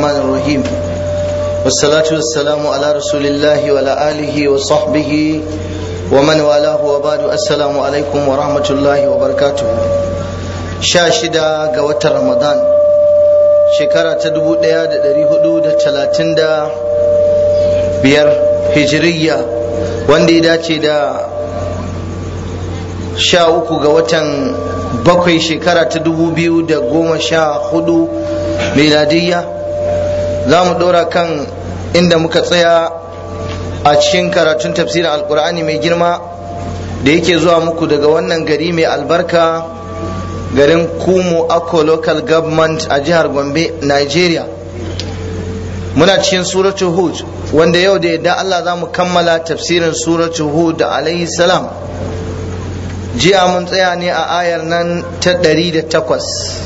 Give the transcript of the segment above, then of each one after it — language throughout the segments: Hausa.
الرحمن الرحيم والصلاة والسلام على رسول الله وعلى آله وصحبه ومن والاه وبعد السلام عليكم ورحمة الله وبركاته شاشدة قوة رمضان شكرا تدبو ديا دري حدود تلاتين دا بير هجرية واندي داتي دا sha uku ga watan bakwai shekara ta dubu biyu da goma sha hudu miladiyya za mu ɗora kan inda muka tsaya a cikin karatun tafsirin alkur'ani mai girma da yake zuwa muku daga wannan gari mai albarka garin kumu akko local government a jihar gombe nigeria muna cikin suratul hud wanda yau da yadda allah za mu kammala tafsirin suratul hud alaihi salam jiya mun tsaya ne a ayar nan ta ɗari da takwas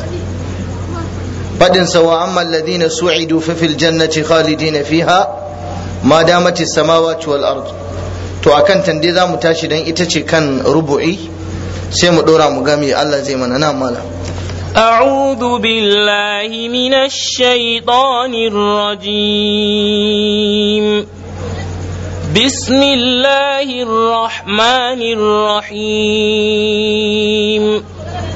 faɗin sawa amma alladhina su'idu fa fil jannati khalidina fiha ma damati samawati wal ard to akan tande za mu tashi dan ita ce kan rubu'i sai mu ɗora mu gami Allah zai mana na mala أعوذ بالله من الشيطان الرجيم بسم الله الرحمن الرحيم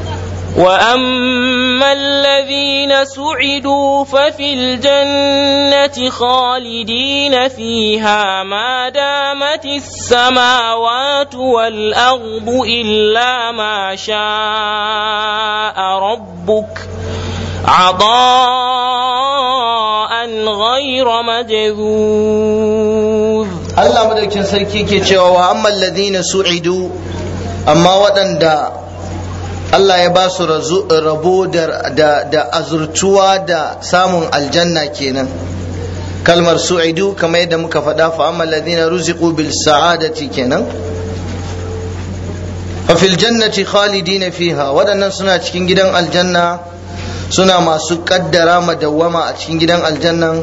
واما الذين سعدوا ففي الجنه خالدين فيها ما دامت السماوات والارض الا ما شاء ربك عطاء غير مجذوذ Allah madaukin sarki ke cewa wa amma alladhina su'idu amma waɗanda Allah ya ba su rabo da azurtuwa da samun aljanna kenan kalmar su'idu kamar yadda muka faɗa fa amma alladhina ruziqu bil sa'adati kenan fa fil jannati khalidina fiha waɗannan suna cikin gidan aljanna suna masu kaddara madawwama a cikin gidan aljannan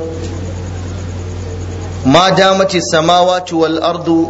ma damati samawati wal ardu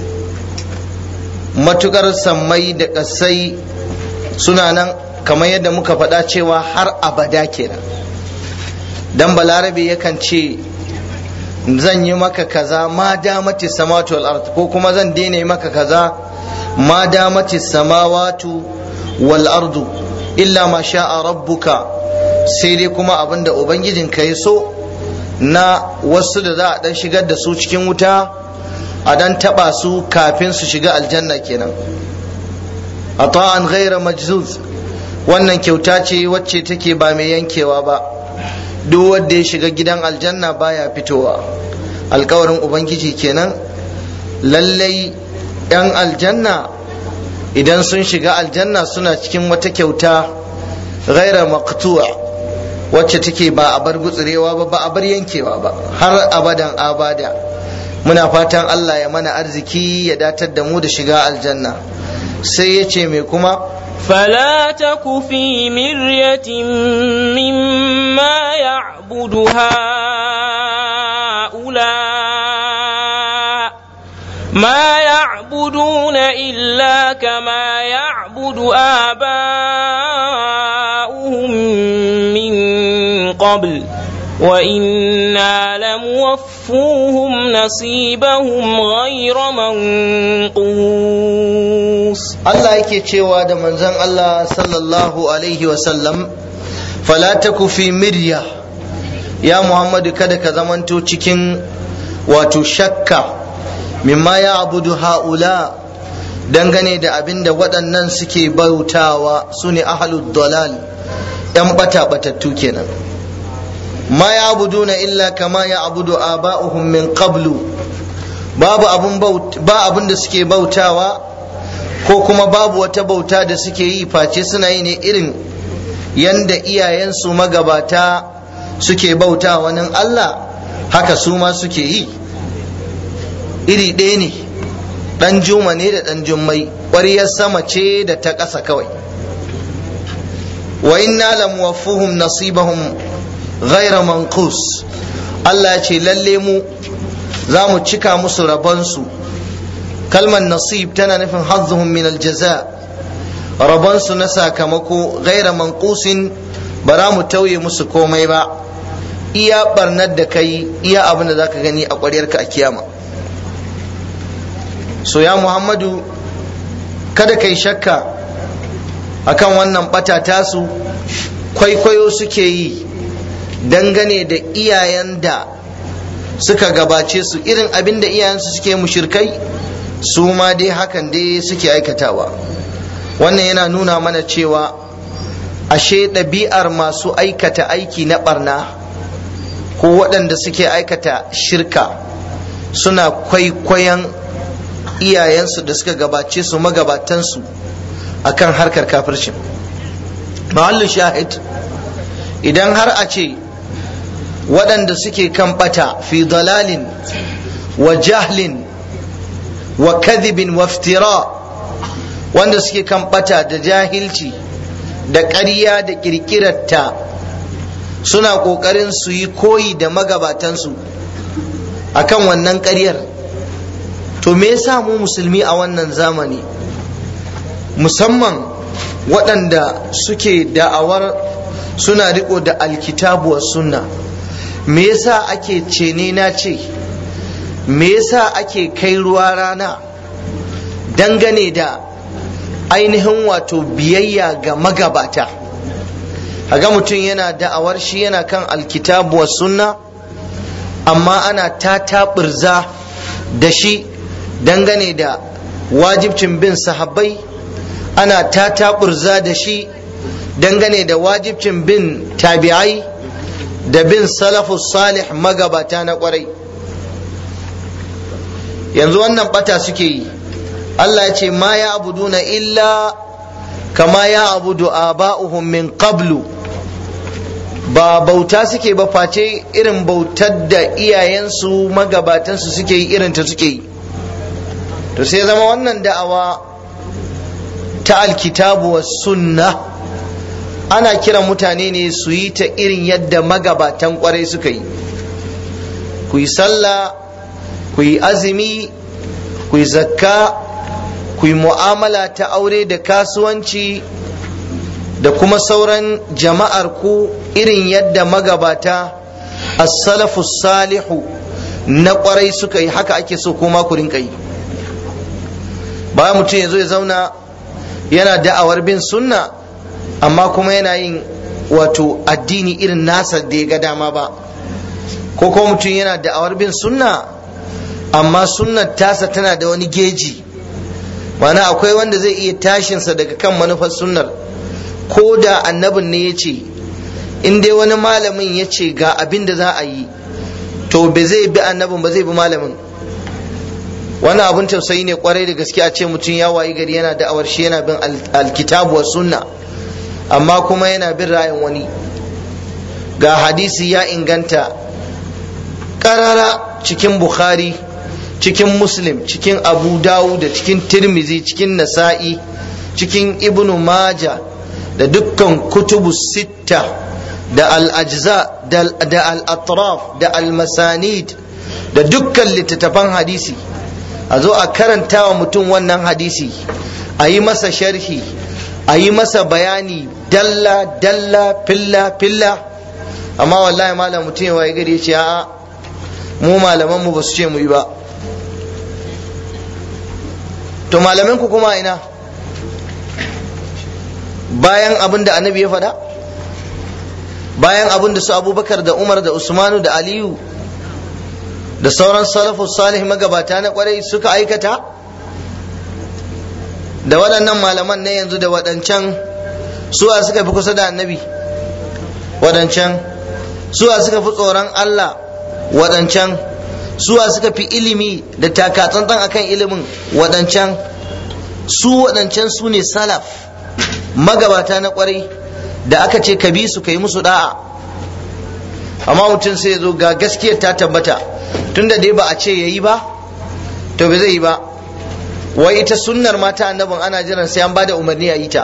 matukar sammai da ƙasai suna nan kamar yadda muka faɗa cewa har abada kenan dan balarabe yakan ce zan yi maka kaza ma damati samawati wal ardu ko kuma zan daina maka kaza ma damati samawatu wal ardu illa ma sha'a rabbuka sai dai kuma abinda ubangijinka ya so na wasu da za a dan shigar da su cikin wuta a dan taba su kafin su shiga aljanna kenan ata'an ghaira majzuz wannan kyauta ce wacce take ba mai yankewa ba duk wanda ya shiga gidan aljanna baya fitowa alkawarin ubangiji kenan lallai yan aljanna idan sun shiga aljanna suna cikin wata kyauta ghaira maqtu'a wacce take ba a bar gutsurewa ba ba a bar yankewa ba har abadan abada muna fatan Allah ya mana arziki ya datar da mu da shiga aljanna sai ya ce mai kuma فلا تك في مرية مما يعبد هؤلاء ما يعبدون إلا كما يعبد آباؤهم من قبل وإنا لموفوهم نصيبهم غير منقوص Allah yake cewa da manzon Allah sallallahu alaihi wasallam fala taku fi mirya ya Muhammadu kada ka zamanto cikin wato shakka mimma ya abudu ha'ula dangane da abin da waɗannan suke bautawa su ne ahalud dalal ‘yan bata batattu kenan ma ya abuduna illa kama ya abudu aba'uhum min qablu babu abun ba abin da suke bautawa ko kuma babu wata bauta da suke yi face suna yi ne irin yanda iyayensu magabata suke bauta wani Allah haka su ma suke yi iri ɗaya ne ɗan juma ne da ɗan jummai ƙwaryar sama ce da ta ƙasa kawai wa inna lam waffuhum nasibahum ghaira manqus Allah ce lalle mu za mu cika musu rabonsu kalmar nasib tana nufin hazzuhum min aljaza rabonsu na sakamako ghaira manqusin ba za mu tauye musu komai ba iya barnar da kai iya abin da zaka gani a ƙwaryarka a kiyama so ya muhammadu kada kai shakka akan wannan bata tasu kwaikwayo suke yi dangane da iyayen da suka gabace su irin abin da iyayensu suke mushirkai su ma dai hakan dai suke aikatawa wannan yana nuna mana cewa ashe ɗabi'ar masu aikata aiki na barna ko waɗanda suke aikata shirka suna kwaikwayon iyayensu da suka gabace su magabatansu akan harkar kafircin mahallin shahid idan har a ce waɗanda suke kan ɓata fi dalalin wa jahlin wa kadhibin wa iftira wanda suke kan ɓata da jahilci da ƙarya da ƙirƙirarta suna ƙoƙarin su yi koyi da magabatansu akan wannan ƙaryar to me yasa mu musulmi a wannan zamani musamman waɗanda suke da'awar suna riko da alkitabu wa sunna me yasa ake cene na ce me yasa ake kai ruwa rana dangane da ainihin wato biyayya ga magabata ga mutum yana da'awar shi yana kan alkitabu wa sunna amma ana ta taɓirza da shi dangane da wajibcin bin sahabbai ana ta taɓurza da shi dangane da wajibcin bin tabi'ai da bin salafus salih magabata na kwarai yanzu wannan bata suke yi Allah ya ce ma ya abuduna illa kama ya abudu aba'uhum min qablu ba bauta suke ba face irin bautar da iyayensu magabatansu suke yi irin ta suke yi to sai zama wannan da'awa ta alkitabu wa sunna ana kiran mutane ne su yi ta irin yadda magabatan kwarai suka yi ku yi sallah ku yi azumi ku yi zakka ku yi mu'amala ta aure da kasuwanci da kuma sauran jama'ar ku irin yadda magabata as-salafu salihu na kwarai suka yi haka ake so kuma ku rinka yi bayan mutum ya zo ya zauna yana da'awar bin sunna amma kuma yana yin wato addini irin nasa da ya ga dama ba ko kuma mutum yana da'awar bin sunna amma sunnar tasa tana da wani geji mana akwai wanda zai iya tashinsa daga kan manufar sunnar ko da annabin ne ya ce in dai wani malamin ya ce ga abin da za a yi to ba zai bi annabin ba zai bi malamin wani abin tausayi ne kwarai da gaske a ce mutum ya wayi gari yana da'awar shi yana bin alkitabu wa sunna amma kuma yana bin ra'ayin wani ga hadisi ya inganta karara cikin bukhari cikin muslim cikin abu dawud da cikin tirmizi cikin nasa'i cikin ibnu maja da dukkan kutubu sitta da al-ajza da al-atraf da al-masanid da dukkan littattafan hadisi a zo a karanta wa mutum wannan hadisi a yi masa sharhi a yi masa bayani dalla dalla filla filla amma wallahi malam mutum ya waye gari ya ce a'a mu malaman mu ba su ce mu yi ba to malamin ku kuma ina bayan abin da annabi ya faɗa bayan abin da su abubakar da umar da usmanu da aliyu da sauran salafu salih magabata na kwarai suka aikata da waɗannan malaman na yanzu da waɗancan suwa suka fi kusa da annabi waɗancan suwa suka fi tsoron Allah waɗancan suwa suka fi ilimi da takatsantsan akan ilimin waɗancan su waɗancan su ne salaf magabata na kwarai da aka ce ka bi su ka yi musu da'a amma mutum sai ya zo ga gaskiyar ta tabbata tunda dai ba a ce ya yi ba to ba zai yi ba wai ita sunnar mata annabin ana jiran sai an bada umarni a yi ta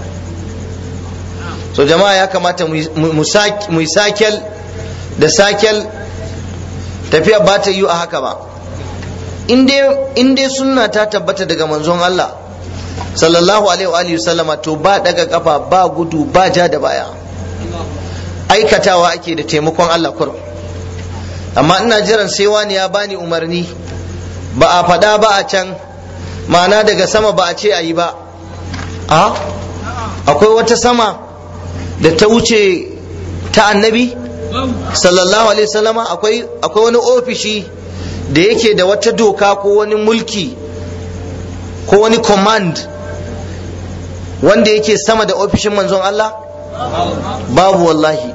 so jama'a ya kamata mu yi sakel da sakel tafiya ba ta yi a haka ba in dai sunna ta tabbata daga manzon Allah sallallahu alaihi wa sallama to ba daga kafa ba gudu ba ja da baya aikatawa ake da taimakon Allah kurum amma ina jiran sai wani ya bani umarni ba a faɗa ba a can ma'ana daga sama ba a ce a yi ba a akwai wata sama da ta wuce ta annabi sallallahu alaihi wasallama akwai akwai wani ofishi da yake da wata doka ko wani mulki ko wani command wanda yake sama da ofishin manzon Allah babu wallahi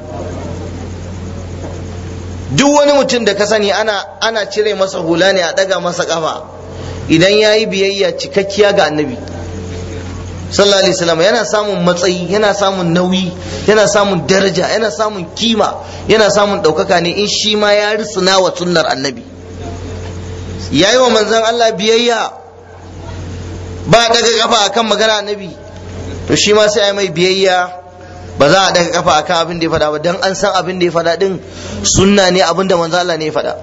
duk wani mutum da ka sani ana ana cire masa hula ne a daga masa kafa idan ya yi biyayya cikakkiya ga annabi sallallahu alaihi wasallam yana samun matsayi yana samun nauyi yana samun daraja yana samun kima yana samun ɗaukaka ne in shi ma ya risuna wa sunnar annabi ya yi wa manzon Allah biyayya ba daga kafa akan magana annabi to shi ma sai a mai biyayya ba za a daga kafa akan abin da ya faɗa ba dan an san abin da ya faɗa din sunna ne abin da manzon Allah ne ya faɗa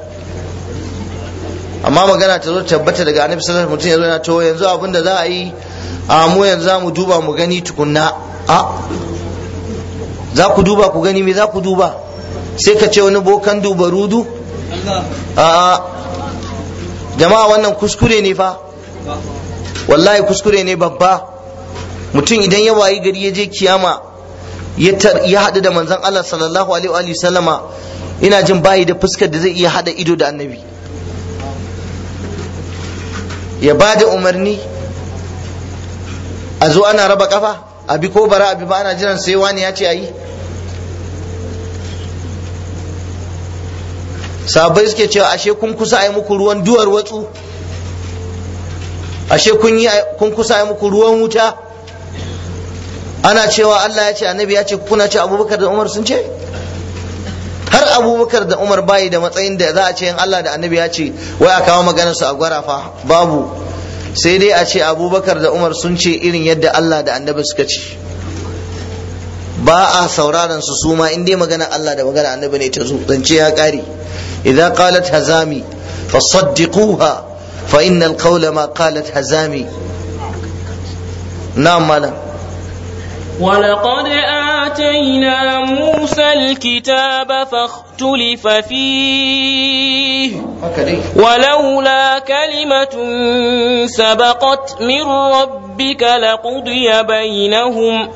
amma magana ta zo tabbata daga annabi sallallahu alaihi wasallam mutum ya zo yana to yanzu abin da za a yi a mu yanzu za mu duba mu gani tukunna a za ku duba ku gani me za ku duba sai ka ce wani bokan duba rudu a jama'a wannan kuskure ne fa wallahi kuskure ne babba mutum idan ya wayi gari ya je kiyama ya haɗu da manzon Allah sallallahu alaihi wa sallama ina jin bayi da fuskar da zai iya haɗa ido da annabi ya ba da umarni a zo ana raba kafa abi ko bara abi ba ana jiran sai wani ya ce ayi sabai suke cewa ashe kun kusa a yi muku ruwan duwar watsu ashe kun yi kun kusa a yi muku ruwan wuta ana cewa Allah ya ce annabi ya ce kuna ce abubakar da umar sun ce har abubakar da umar bayi da matsayin da za a ce in Allah da annabi ya ce wai a kawo maganar su a gwara fa babu sai dai a ce abubakar da umar sun ce irin yadda Allah da annabi suka ce ba a sauraron su su ma in dai magana Allah da magana annabi ne ta zo zance ya kare idza qalat hazami fasaddiquha fa innal qawla ma qalat hazami na'am malam ولقد آتينا موسى الكتاب فاختلف فيه ولولا كلمة سبقت من ربك لقضي بينهم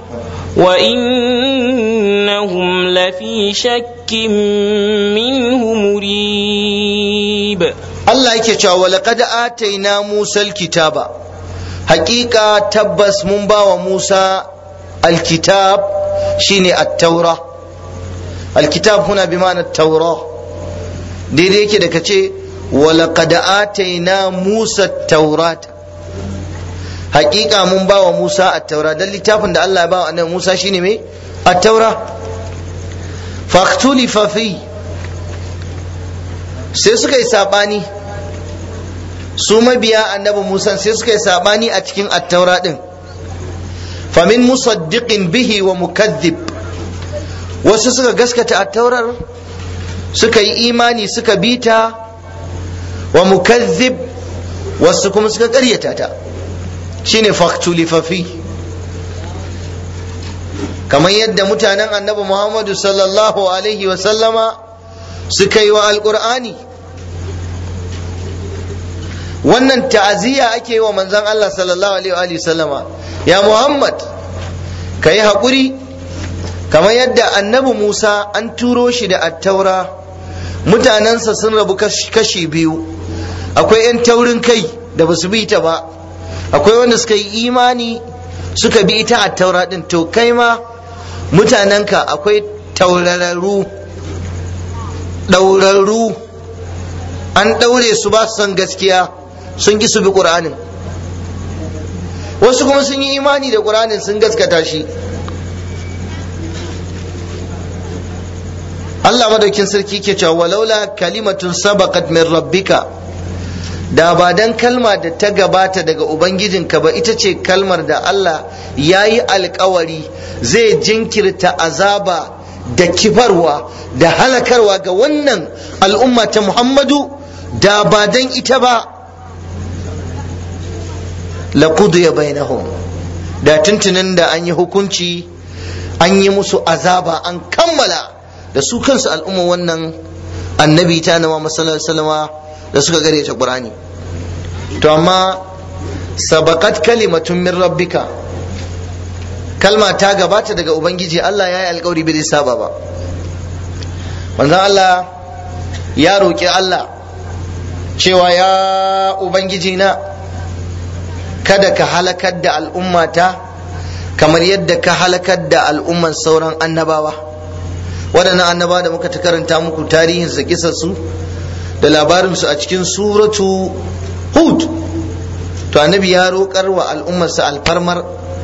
وإنهم لفي شك منه مريب الله يكي ولقد آتينا موسى الكتاب حقيقة تبس منبا وموسى الكتاب شيني التوراة الكتاب هنا بمعنى التوراة دي دي كده كتي ولقد آتينا موسى التوراة حقيقة من باو موسى التوراة ده اللي تافن ده الله باو أنه موسى شيني مي التوراة فاختلف فيه sai suka yi sabani su mabiya annabi musa sai suka yi sabani a cikin attaura din famin musaddiqin bihi wa mukazzib wasu suka gaskata a taurar suka yi imani suka bita wa mukazzib wasu kuma suka karyata ta shine faktulifafi kamar yadda mutanen annabi muhammadu sallallahu alaihi wa sallama suka yi wa alkur'ani wannan ta'aziyya ake yi wa manzon Allah sallallahu alaihi wa sallama ya Muhammad ka yi haƙuri kamar yadda annabi Musa an turo shi da attaura mutanensa sun rabu kashi biyu akwai 'yan taurin kai da ba su bi ta ba akwai wanda suka yi imani suka bi ita attaura din to kai ma mutanenka akwai taurararru ɗaurarru an ɗaure su ba su son gaskiya sun ki su bi ƙur'anin wasu kuma sun yi imani da ƙur'anin sun gaskata shi Allah madaukin sarki ke cewa walaula kalimatun sabaqat min rabbika da ba dan kalma da ta gabata daga ubangijinka ba ita ce kalmar da Allah ya yi alkawari zai jinkirta azaba da kifarwa da halakarwa ga wannan al'umma ta Muhammadu da ba dan ita ba laqudiya bainahum da tuntunin da an yi hukunci an yi musu azaba an kammala da su kansu al'umma wannan annabi ta na Muhammad sallallahu alaihi wasallama da suka gare ta Qur'ani to amma sabaqat kalimatun min rabbika kalma ta gabata daga ubangiji Allah ya yi alkawari bai saba ba manzon Allah ya roƙi Allah cewa ya ubangiji na kada ka halakar da al'ummata kamar yadda ka halakar da al'umman sauran annabawa waɗannan annabawa da muka ta karanta muku tarihin su su da labarinsu a cikin suratu hud to annabi ya roƙar wa al'ummarsa alfarmar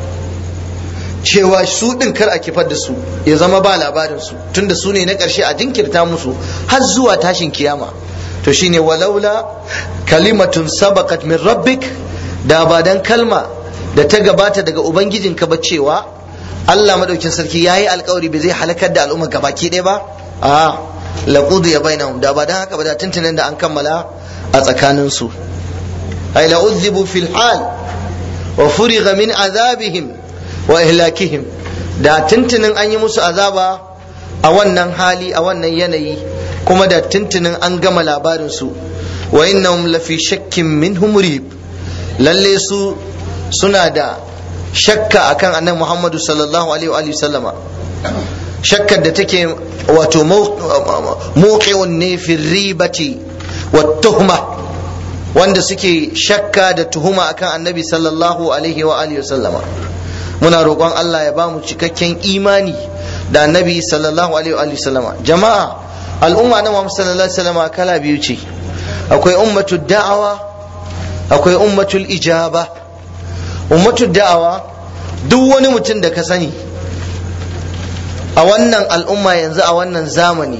cewa su ɗin kar a kifar da su ya zama ba labarinsu tunda su ne na ƙarshe a jinkirta musu har zuwa tashin kiyama to shine walaula kalimatun sabaqat min rabbik da ba dan kalma da ta gabata daga ubangijinka ba cewa Allah madaukin sarki yayi alkawari bai zai halakar da al'umma gabaki ɗaya ba a laqudu ya bainahum da ba dan haka ba da tuntunan da an kammala a tsakanin su ay la uzibu fil hal wa furiga min azabihim wa ihlakihim da tuntunin an yi musu azaba a wannan hali a wannan yanayi kuma da tuntunin an gama labarin su wa innahum lafi shakkin minhum murib lalle su suna da shakka akan annabi Muhammadu sallallahu alaihi wa sallama shakkar da take wato mawqi'un ne fi ribati wa tuhma wanda suke shakka da tuhuma akan annabi sallallahu alaihi wa alihi sallama muna roƙon Allah ya ba mu cikakken imani da annabi sallallahu alaihi wa sallama jama'a al'umma na Muhammad sallallahu alaihi wa sallama kala biyu ce akwai ummatu da'awa akwai ummatul ijaba ummatul da'awa duk wani mutum da ka sani a wannan al'umma yanzu a wannan zamani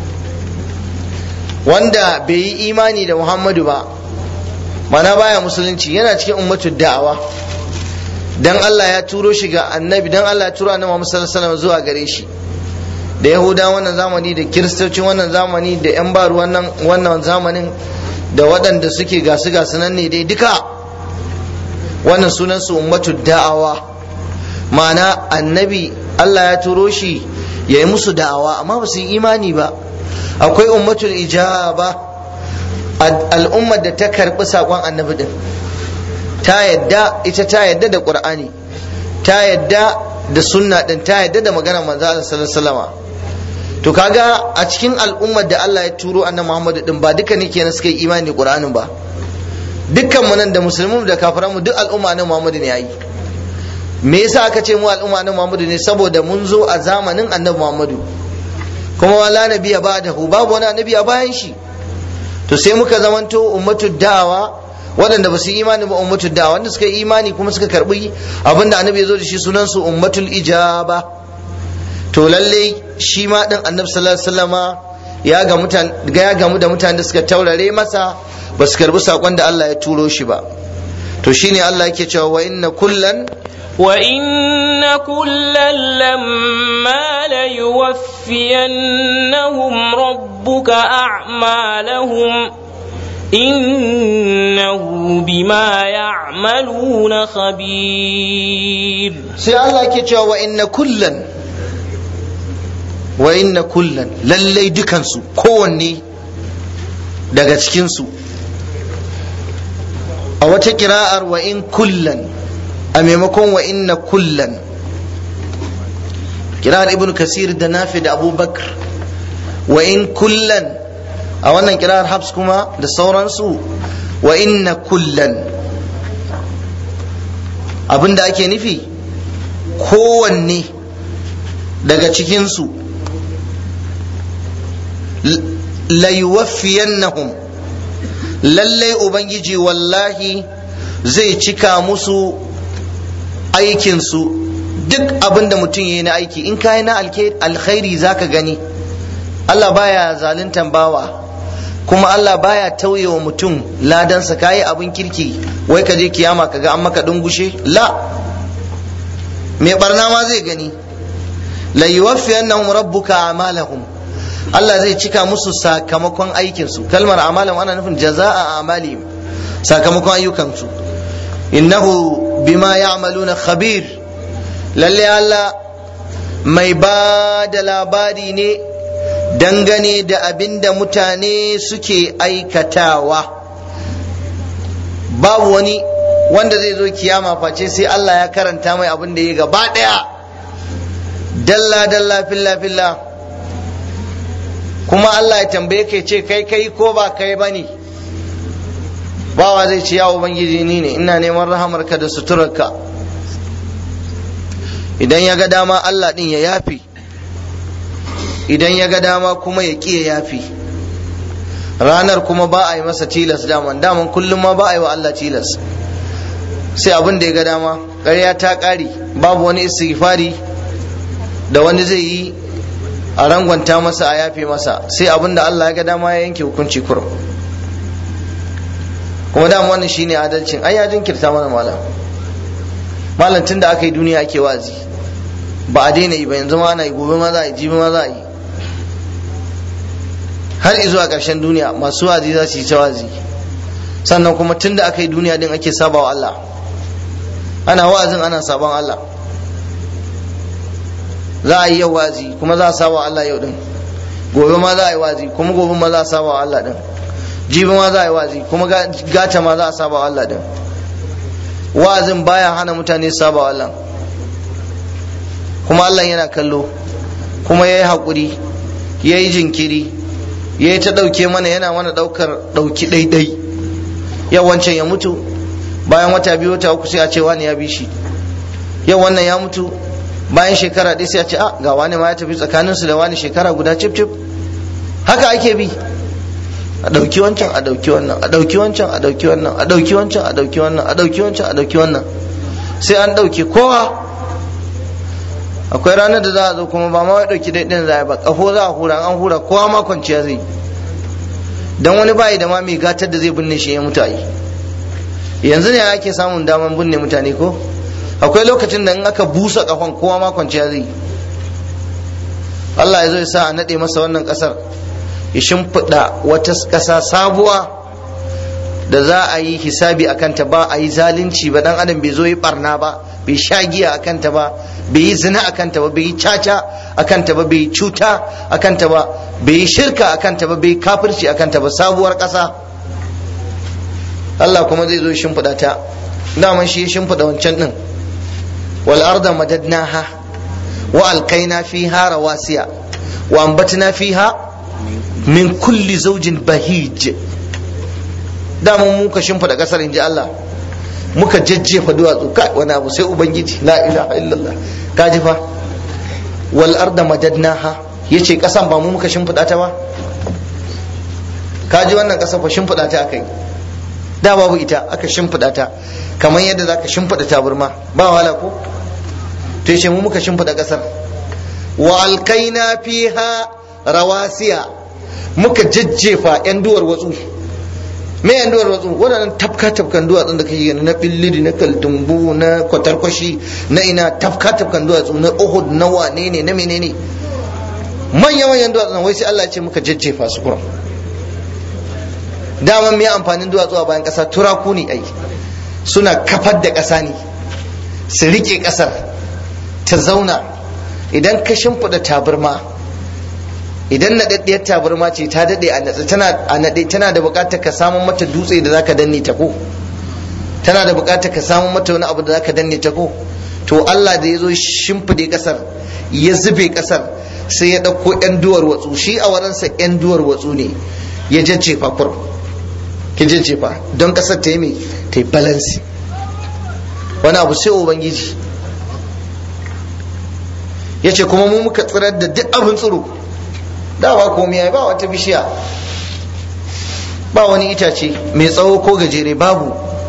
wanda bai yi imani da muhammadu ba mana baya musulunci yana cikin ummatul da'awa dan Allah ya turo shi ga annabi dan Allah ya turo annabi Muhammad sallallahu alaihi zuwa gare shi da yahuda wannan zamani da kiristocin wannan zamani da yan baru wannan wannan zamanin da waɗanda suke gasu gasu nan ne dai duka wannan sunan su ummatul da'awa ma'ana annabi Allah ya turo shi ya yi musu da'awa amma ba su yi imani ba akwai ummatul ijaba al'ummar da ta karɓi saƙon annabi din ta yadda ita ta yadda da qur'ani ta yadda da sunna din ta yadda da magana manzo Allah sallallahu alaihi wasallam to kaga a cikin al'ummar da Allah ya turo annabi Muhammad din ba duka ne kenan suka yi imani da qur'anin ba dukkan mu nan da musulmin da kafiran mu duk al'umma annabi Muhammad ne yayi me yasa aka ce mu al'umma annabi Muhammad ne saboda mun zo a zamanin annabi Muhammad kuma wala nabiya ba'dahu babu wani annabi a bayan shi to sai muka zamanto ummatud da'awa waɗanda ba su yi imani ba ummatul da wanda suka yi imani kuma suka karbi abinda annabi ya zo da shi sunan su ummatul ijaba to lalle shi ma din annabi sallallahu alaihi wasallama ya ga mutan ya gamu da mutanen da suka taurare masa ba su karbi sakon da Allah ya turo shi ba to shine Allah yake cewa wa inna kullan wa inna kullan lamma la yuwaffiyannahum rabbuka a'malahum إنه بما يعملون خبير sai Allah ke cewa wa inna kullan wa inna kullan lallai dukansu kowanne daga cikinsu a wata kira'ar wa in kullan a maimakon wa inna kullan kira'ar ibn kasir da nafi da abubakar wa in kullan a wannan kirar habs kuma da sauransu wa inna kullan abinda ake nufi kowanne daga cikinsu layuwaffiyannahum lallai ubangiji wallahi zai cika musu aikinsu duk abinda mutum ya yi na aiki in ka yi na alkhairi zaka gani Allah baya zaluntan bawa kuma Allah baya tauye wa mutum ladansa kayi abin kirki wai ka je kiyama kaga an maka dungushe la mai barna ma zai gani la yuwaffiyannahum rabbuka amalahum Allah zai cika musu sakamakon aikin su kalmar amalahum ana nufin jazaa amalihim sakamakon ayyukan su innahu bima ya'maluna khabir lalle Allah mai ba da labari ne dangane da abin da mutane suke aikatawa babu wani wanda zai zo kiyama face sai Allah ya karanta mai abin da ya gaba ɗaya dalla dalla filla filla kuma Allah ya tambaye ka ce kai kai ko ba kai ba ne bawa zai ce ya ubangiji ni ne ina neman rahamarka da suturarka idan ya ga dama Allah ɗin ya yafi idan ya ga dama kuma ya ƙi ya yafi ranar kuma ba a yi masa tilas daman daman kullum ma ba a yi wa Allah tilas sai abin da ya ga dama ƙarya ta ƙari babu wani istighfari da wani zai yi a rangwanta masa a yafe masa sai abin da Allah ya ga dama ya yanke hukunci kurum kuma dama wannan shine adalcin ai ya jinkirta mana malam malam tun da aka yi duniya ake wazi ba a daina yi ba yanzu ma ana yi gobe ma za a yi jibi ma za a yi har izuwa ƙarshen duniya masu wazi za su yi ta wazi sannan kuma tun da aka yi duniya din ake saba wa Allah ana wa'azin ana sabon Allah za a yi yau wazi kuma za a saba wa Allah yau din gobe ma za a yi wazi kuma gobe ma za a saba wa Allah din jibi ma za a yi wazi kuma gata ma za a saba wa Allah din wa'azin baya hana mutane saba wa Allah kuma Allah yana kallo kuma ya yi haƙuri ya yi jinkiri ya yi ta ɗauke mana yana mana ɗaukar ɗauki ɗaiɗai yau wancan ya mutu bayan wata biyu wata uku sai a ce wani ya bi shi yau wannan ya mutu bayan shekara ɗaya sai a ce a ga wani ma ya tafi tsakaninsu da wani shekara guda cif cif haka ake bi a ɗauki wancan a ɗauki wannan a ɗauki wancan a ɗauki wannan a ɗauki wancan a ɗauki wannan a ɗauki wancan a ɗauki wannan sai an ɗauke kowa akwai ranar da za a zo kuma ba ma wai ɗauki daidai za a ba ƙafo za a hura an hura kowa ma kwanciya zai dan wani bayi da ma mai gatar da zai binne shi ya mutu a yi yanzu ne ake samun daman binne mutane ko akwai lokacin da in aka busa ƙafan kowa ma kwanciya zai Allah ya zo ya sa a naɗe masa wannan ƙasar ya shimfiɗa wata ƙasa sabuwa da za a yi hisabi a kanta ba a yi zalunci ba dan adam bai zo yi barna ba bai sha giya a kanta ba bai yi zina a kanta ba bai yi caca a kanta ba bai yi cuta a kanta ba bai yi shirka a kanta ba bai yi kafirci a kanta ba sabuwar ƙasa Allah kuma zai zo shimfiɗa ta daman shi ya shimfiɗa wancan ɗin wal arda madadnaha wa alkaina fiha rawasiya wa ambatna fiha min kulli zaujin bahij dama muka shimfida kasar inji Allah muka jajjefa duwatsu kai wani abu sai ubangiji la ilaha illallah ka ji fa wal arda madadnaha yace kasan ba mu muka shimfida ta ba ka ji wannan kasan fa shimfida ta akai da babu ita aka shimfida ta kamar yadda zaka shimfida taburma ba wala ko to yace mu muka shimfida kasar wa alkaina fiha rawasiya muka jajjefa yan duwar watsu me yan duwar watsu waɗannan tafka tafkan duwatsun da kake gani na billiri na kaltumbu na kwatarkwashi na ina tafka tafkan duwatsu na uhud na wane ne na menene manya manyan duwatsun wai sai Allah ya ce muka jajjefa su kuram daman me amfanin duwatsu a bayan ƙasa turaku ne ai suna kafar da ƙasa ne su rike ƙasar ta zauna idan ka shimfiɗa tabarma idan naɗaɗɗiyar tabarma ce ta daɗe a natsa tana a naɗe tana da buƙatar ka samun mata dutse da zaka danne ta ko tana da buƙatar ka samun mata wani abu da zaka danne ta ko to Allah da ya zo shimfide ƙasar ya zube ƙasar sai ya ɗauko ƴan duwar watsu shi a waransa ƴan duwar watsu ne ya jajjefa kur ki jajjefa don ƙasar ta yi mai ta yi balansi wani abu sai ubangiji ya ce kuma mu muka tsirar da duk abin tsiro dawa komai ba wata bishiya ba wani itace mai tsawo ko gajere babu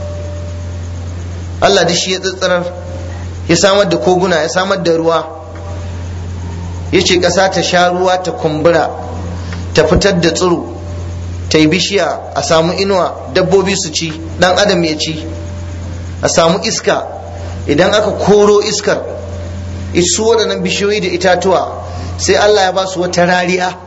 Allah da shi ya tsitsirar ya samar da koguna ya samar da ruwa ya ce ƙasa ta sha ruwa ta kumbura ta fitar da tsiro ta yi bishiya a samu inuwa dabbobi su ci dan adam ya ci a samu iska idan aka koro iskar isu waɗannan bishiyoyi da itatuwa sai Allah ya ba su wata rariya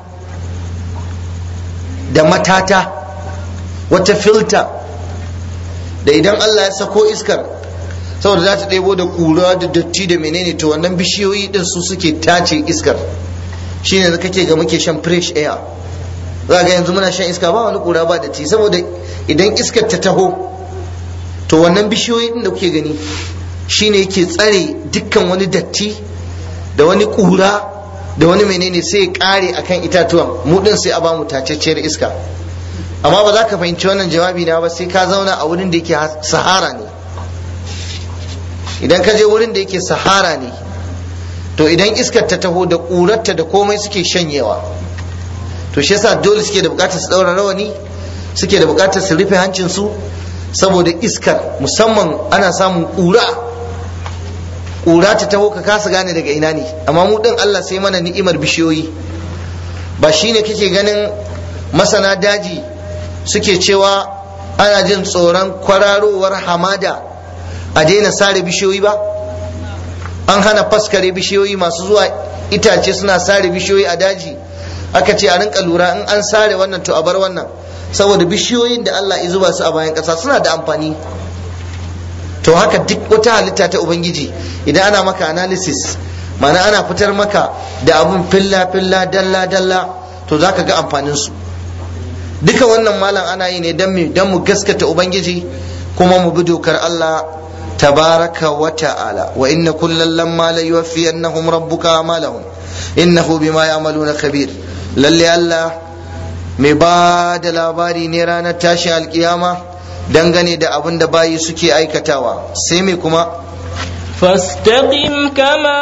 da matata wata filta da idan Allah ya sako iskar saboda za ta ɗebo da ƙura da datti da menene to wannan bishiyoyi ɗin su suke tace iskar shine da kake ga muke shan fresh air za ga yanzu muna shan iska ba wani kura ba da ti saboda idan iskar ta taho to wannan bishiyoyi din da kuke gani shine yake tsare dukkan wani datti da wani kura da wani menene sai ya kare akan itatuwan mu din sai a bamu tacacciyar iska amma ba za ka fahimci wannan jawabi na ba sai ka zauna a wurin da yake sahara ne idan ka je wurin da yake sahara ne to idan iskar ta taho da ƙurarta da komai suke shanyewa to shi yasa dole suke da bukatar su daura rawani suke da bukatar su rufe hancinsu saboda iskar musamman ana samun ƙura ƙura ta taho ka kasa gane daga ina ne amma mu din Allah sai mana ni'imar bishiyoyi ba shine kake ganin masana daji suke cewa ana jin tsoron kwararowar hamada a daina sare bishiyoyi ba an hana faskare bishiyoyi masu zuwa itace suna sare bishiyoyi a daji aka ce a rinka lura in an sare wannan to a bar wannan saboda bishiyoyin da Allah ya zuba su a bayan ƙasa suna da amfani to haka duk wata halitta ta ubangiji idan ana maka analysis ma'ana ana fitar maka da abun filla filla dalla dalla to zaka ga amfanin su duka wannan malam ana yi ne don mu gaskata ubangiji kuma mu bi dokar Allah tabaraka wa ta'ala wa inna kullal lamma la yuwaffiyannahum rabbuka amalahum innahu bima ya'maluna khabir lalle Allah mai ba da labari ne ranar tashin alkiyama dangane da abin da bayi suke aikatawa sai mai kuma فاستقم كما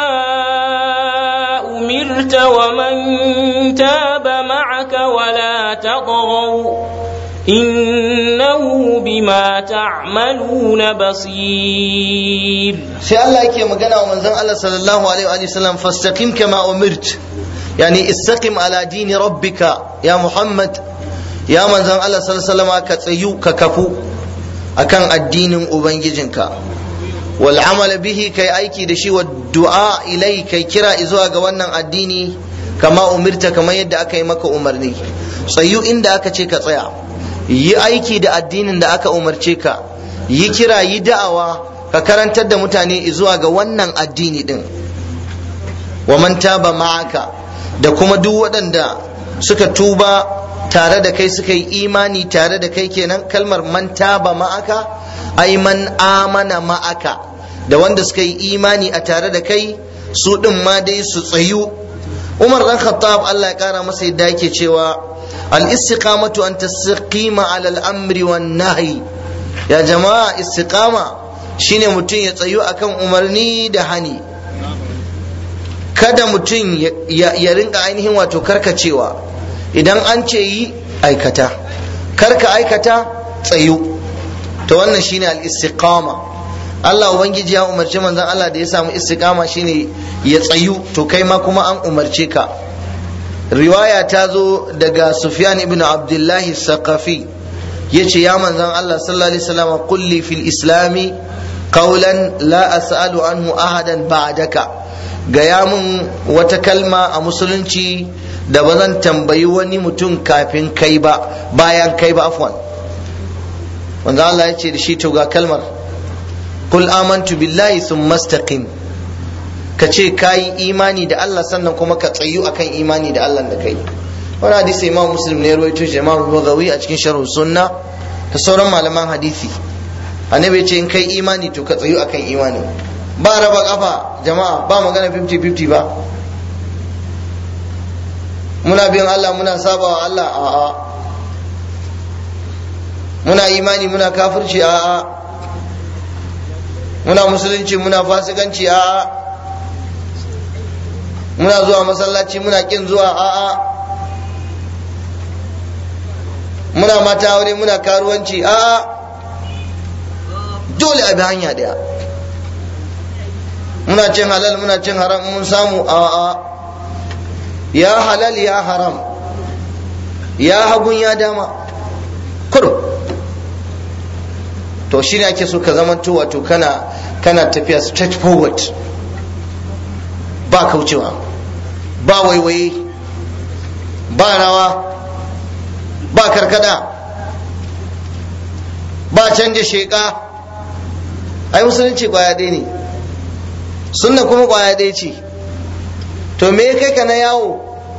أمرت ومن تاب معك ولا تطغوا إنه بما تعملون بصير sai Allah yake magana wa manzon Allah sallallahu alaihi wa sallam fastaqim kama umirt yani istaqim ala dini rabbika ya Muhammad ya manzon Allah sallallahu alaihi wa sallam ka tsayu ka kafu akan addinin ubangijinka wal amal bihi kai aiki da shi wa du'a ilai kai kira zuwa ga wannan addini kama umirta kamar yadda aka yi maka umarni tsayu inda aka ce ka tsaya yi aiki da addinin da aka umarce ka yi kira yi da'awa ka karantar da mutane zuwa ga wannan addini din wa man taba ma'aka da kuma duk waɗanda suka tuba tare da kai suka yi imani tare da kai kenan kalmar man taba ma'aka ai man amana ma'aka da wanda suka yi imani a tare da kai su ɗin ma dai su tsayu umar dan khattab Allah ya kara masa yadda yake cewa al istiqamatu an tastaqima ala al amri wan nahyi ya jama'a istiqama shine mutum ya tsayu akan umarni da hani kada mutum ya rinka ainihin wato karkacewa idan an ce yi aikata karka aikata tsayu to wannan shine al istiqama Allah ubangiji ya umarci manzon Allah da ya samu istiqama shine ya tsayu to kai ma kuma an umarce ka riwaya ta zo daga Sufyan ibn Abdullahi Saqafi yace ya manzon Allah sallallahu alaihi wasallam kulli fil islami qawlan la as'alu anhu ahadan ba'daka gaya mun wata kalma a musulunci da ba zan tambayi wani mutum kafin kai ba bayan kai ba afwan wanda Allah ya ce da shi to ga kalmar kul amantu billahi thumma istaqim ka ce kayi imani da Allah sannan kuma ka tsayu akan imani da Allah da kai wani hadisi imam muslim ne ruwaito shi imam bugawi a cikin sharh sunna da sauran malaman hadisi annabi ce in kai imani to ka tsayu akan imani ba raba kafa jama'a ba magana 50-50 ba muna bin Allah muna saba wa Allah a'a muna imani muna kafirci a'a muna musulunci muna fasikanci a'a muna zuwa masallaci muna kin zuwa a'a muna mata aure muna karuwanci a'a dole a bi hanya daya muna cin halal muna cin haram mun samu a'a ya halal ya haram ya hagun ya dama kurum to shi ne ake so ka zamanto wato kana kana tafiya straight forward ba kaucewa ba waiwaye ba rawa ba karkada ba canja sheka ai musulunci kwaya ɗaya ne sunna kuma kwaya ɗaya ce to me kai ka na yawo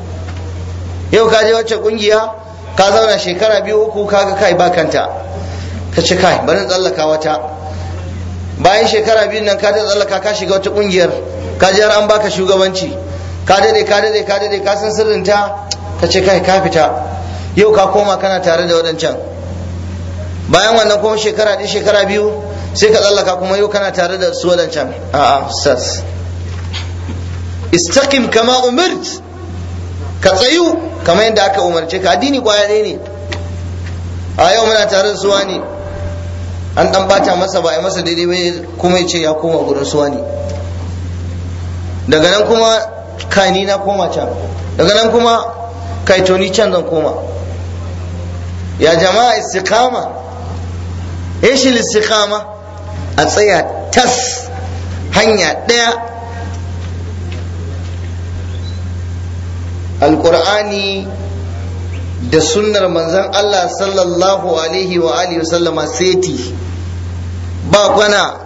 yau ka je wacce kungiya ka zauna shekara biyu uku kaga kai ba kanta ka ce kai bari tsallaka wata bayan shekara biyu nan ka tsallaka ka shiga wata kungiyar ka je har an baka shugabanci ka dade ka dade ka dade ka san sirrinta ka ce kai ka fita yau ka koma kana tare da waɗancan bayan wannan kuma shekara ɗaya shekara biyu sai ka tsallaka kuma yau kana tare da su waɗancan a'a sas istaqim kama umirt ka tsayu kamar yadda aka umarce ka addini kwaya ɗaya ne a yau muna tare da suwa ne an dan bata masa ba a masa daidai bai kuma ya ce ya koma gurin suwa ne daga nan kuma kani na koma can daga nan kuma kaitoni can zan koma ya jama'a istiqama shi istiqama a tsaya tas hanya ɗaya alƙur'ani da sunnar manzon Allah sallallahu alaihi wa alihi sallama seti ba kwana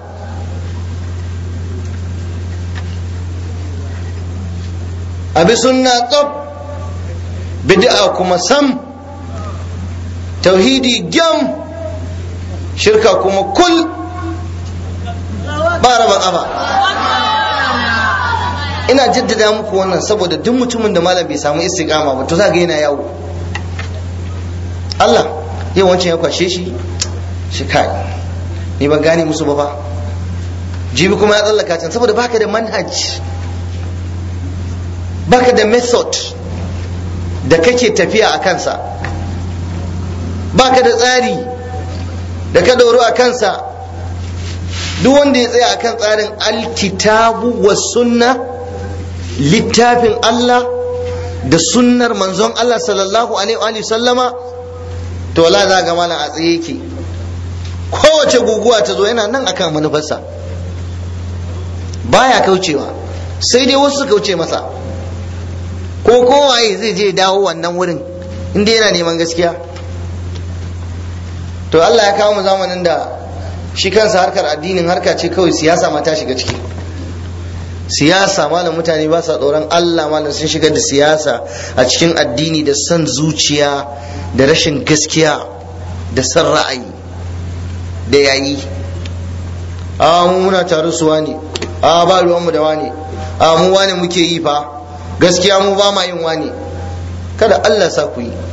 abi sunna tsab bid'a kuma sam tauhidi gyam shirka kuma kul ba raba ƙafa ina jaddada muku wannan saboda duk mutumin da malam bai samu istiqama ba to za ga yana yawo Allah yau wancan ya kwashe shi shi kai ni ban gane musu ba fa jibi kuma ya tsallaka can saboda baka da manhaj baka da method da kake tafiya a kansa baka da tsari da ka doro a kansa duk wanda ya tsaya akan tsarin alkitabu wa sunna littafin Allah da sunnar manzon Allah sallallahu alaihi wa sallama to wala za ga malam a tsaye yake kowace guguwa ta zo yana nan akan manufarsa baya kaucewa sai dai wasu kauce masa ko kowaye zai je dawo wannan wurin inda yana neman gaskiya to Allah ya kawo mu zamanin da shi kansa harkar addinin harka ce kawai siyasa ma ta shiga ciki siyasa malam mutane ba sa tsoron Allah malam sun shigar da siyasa a cikin addini da son zuciya da rashin gaskiya da son ra'ayi da yayi a mu muna tare su wani a ba ruwanmu da wani a mu wani muke yi fa gaskiya mu ba ma yin wani kada Allah sa ku yi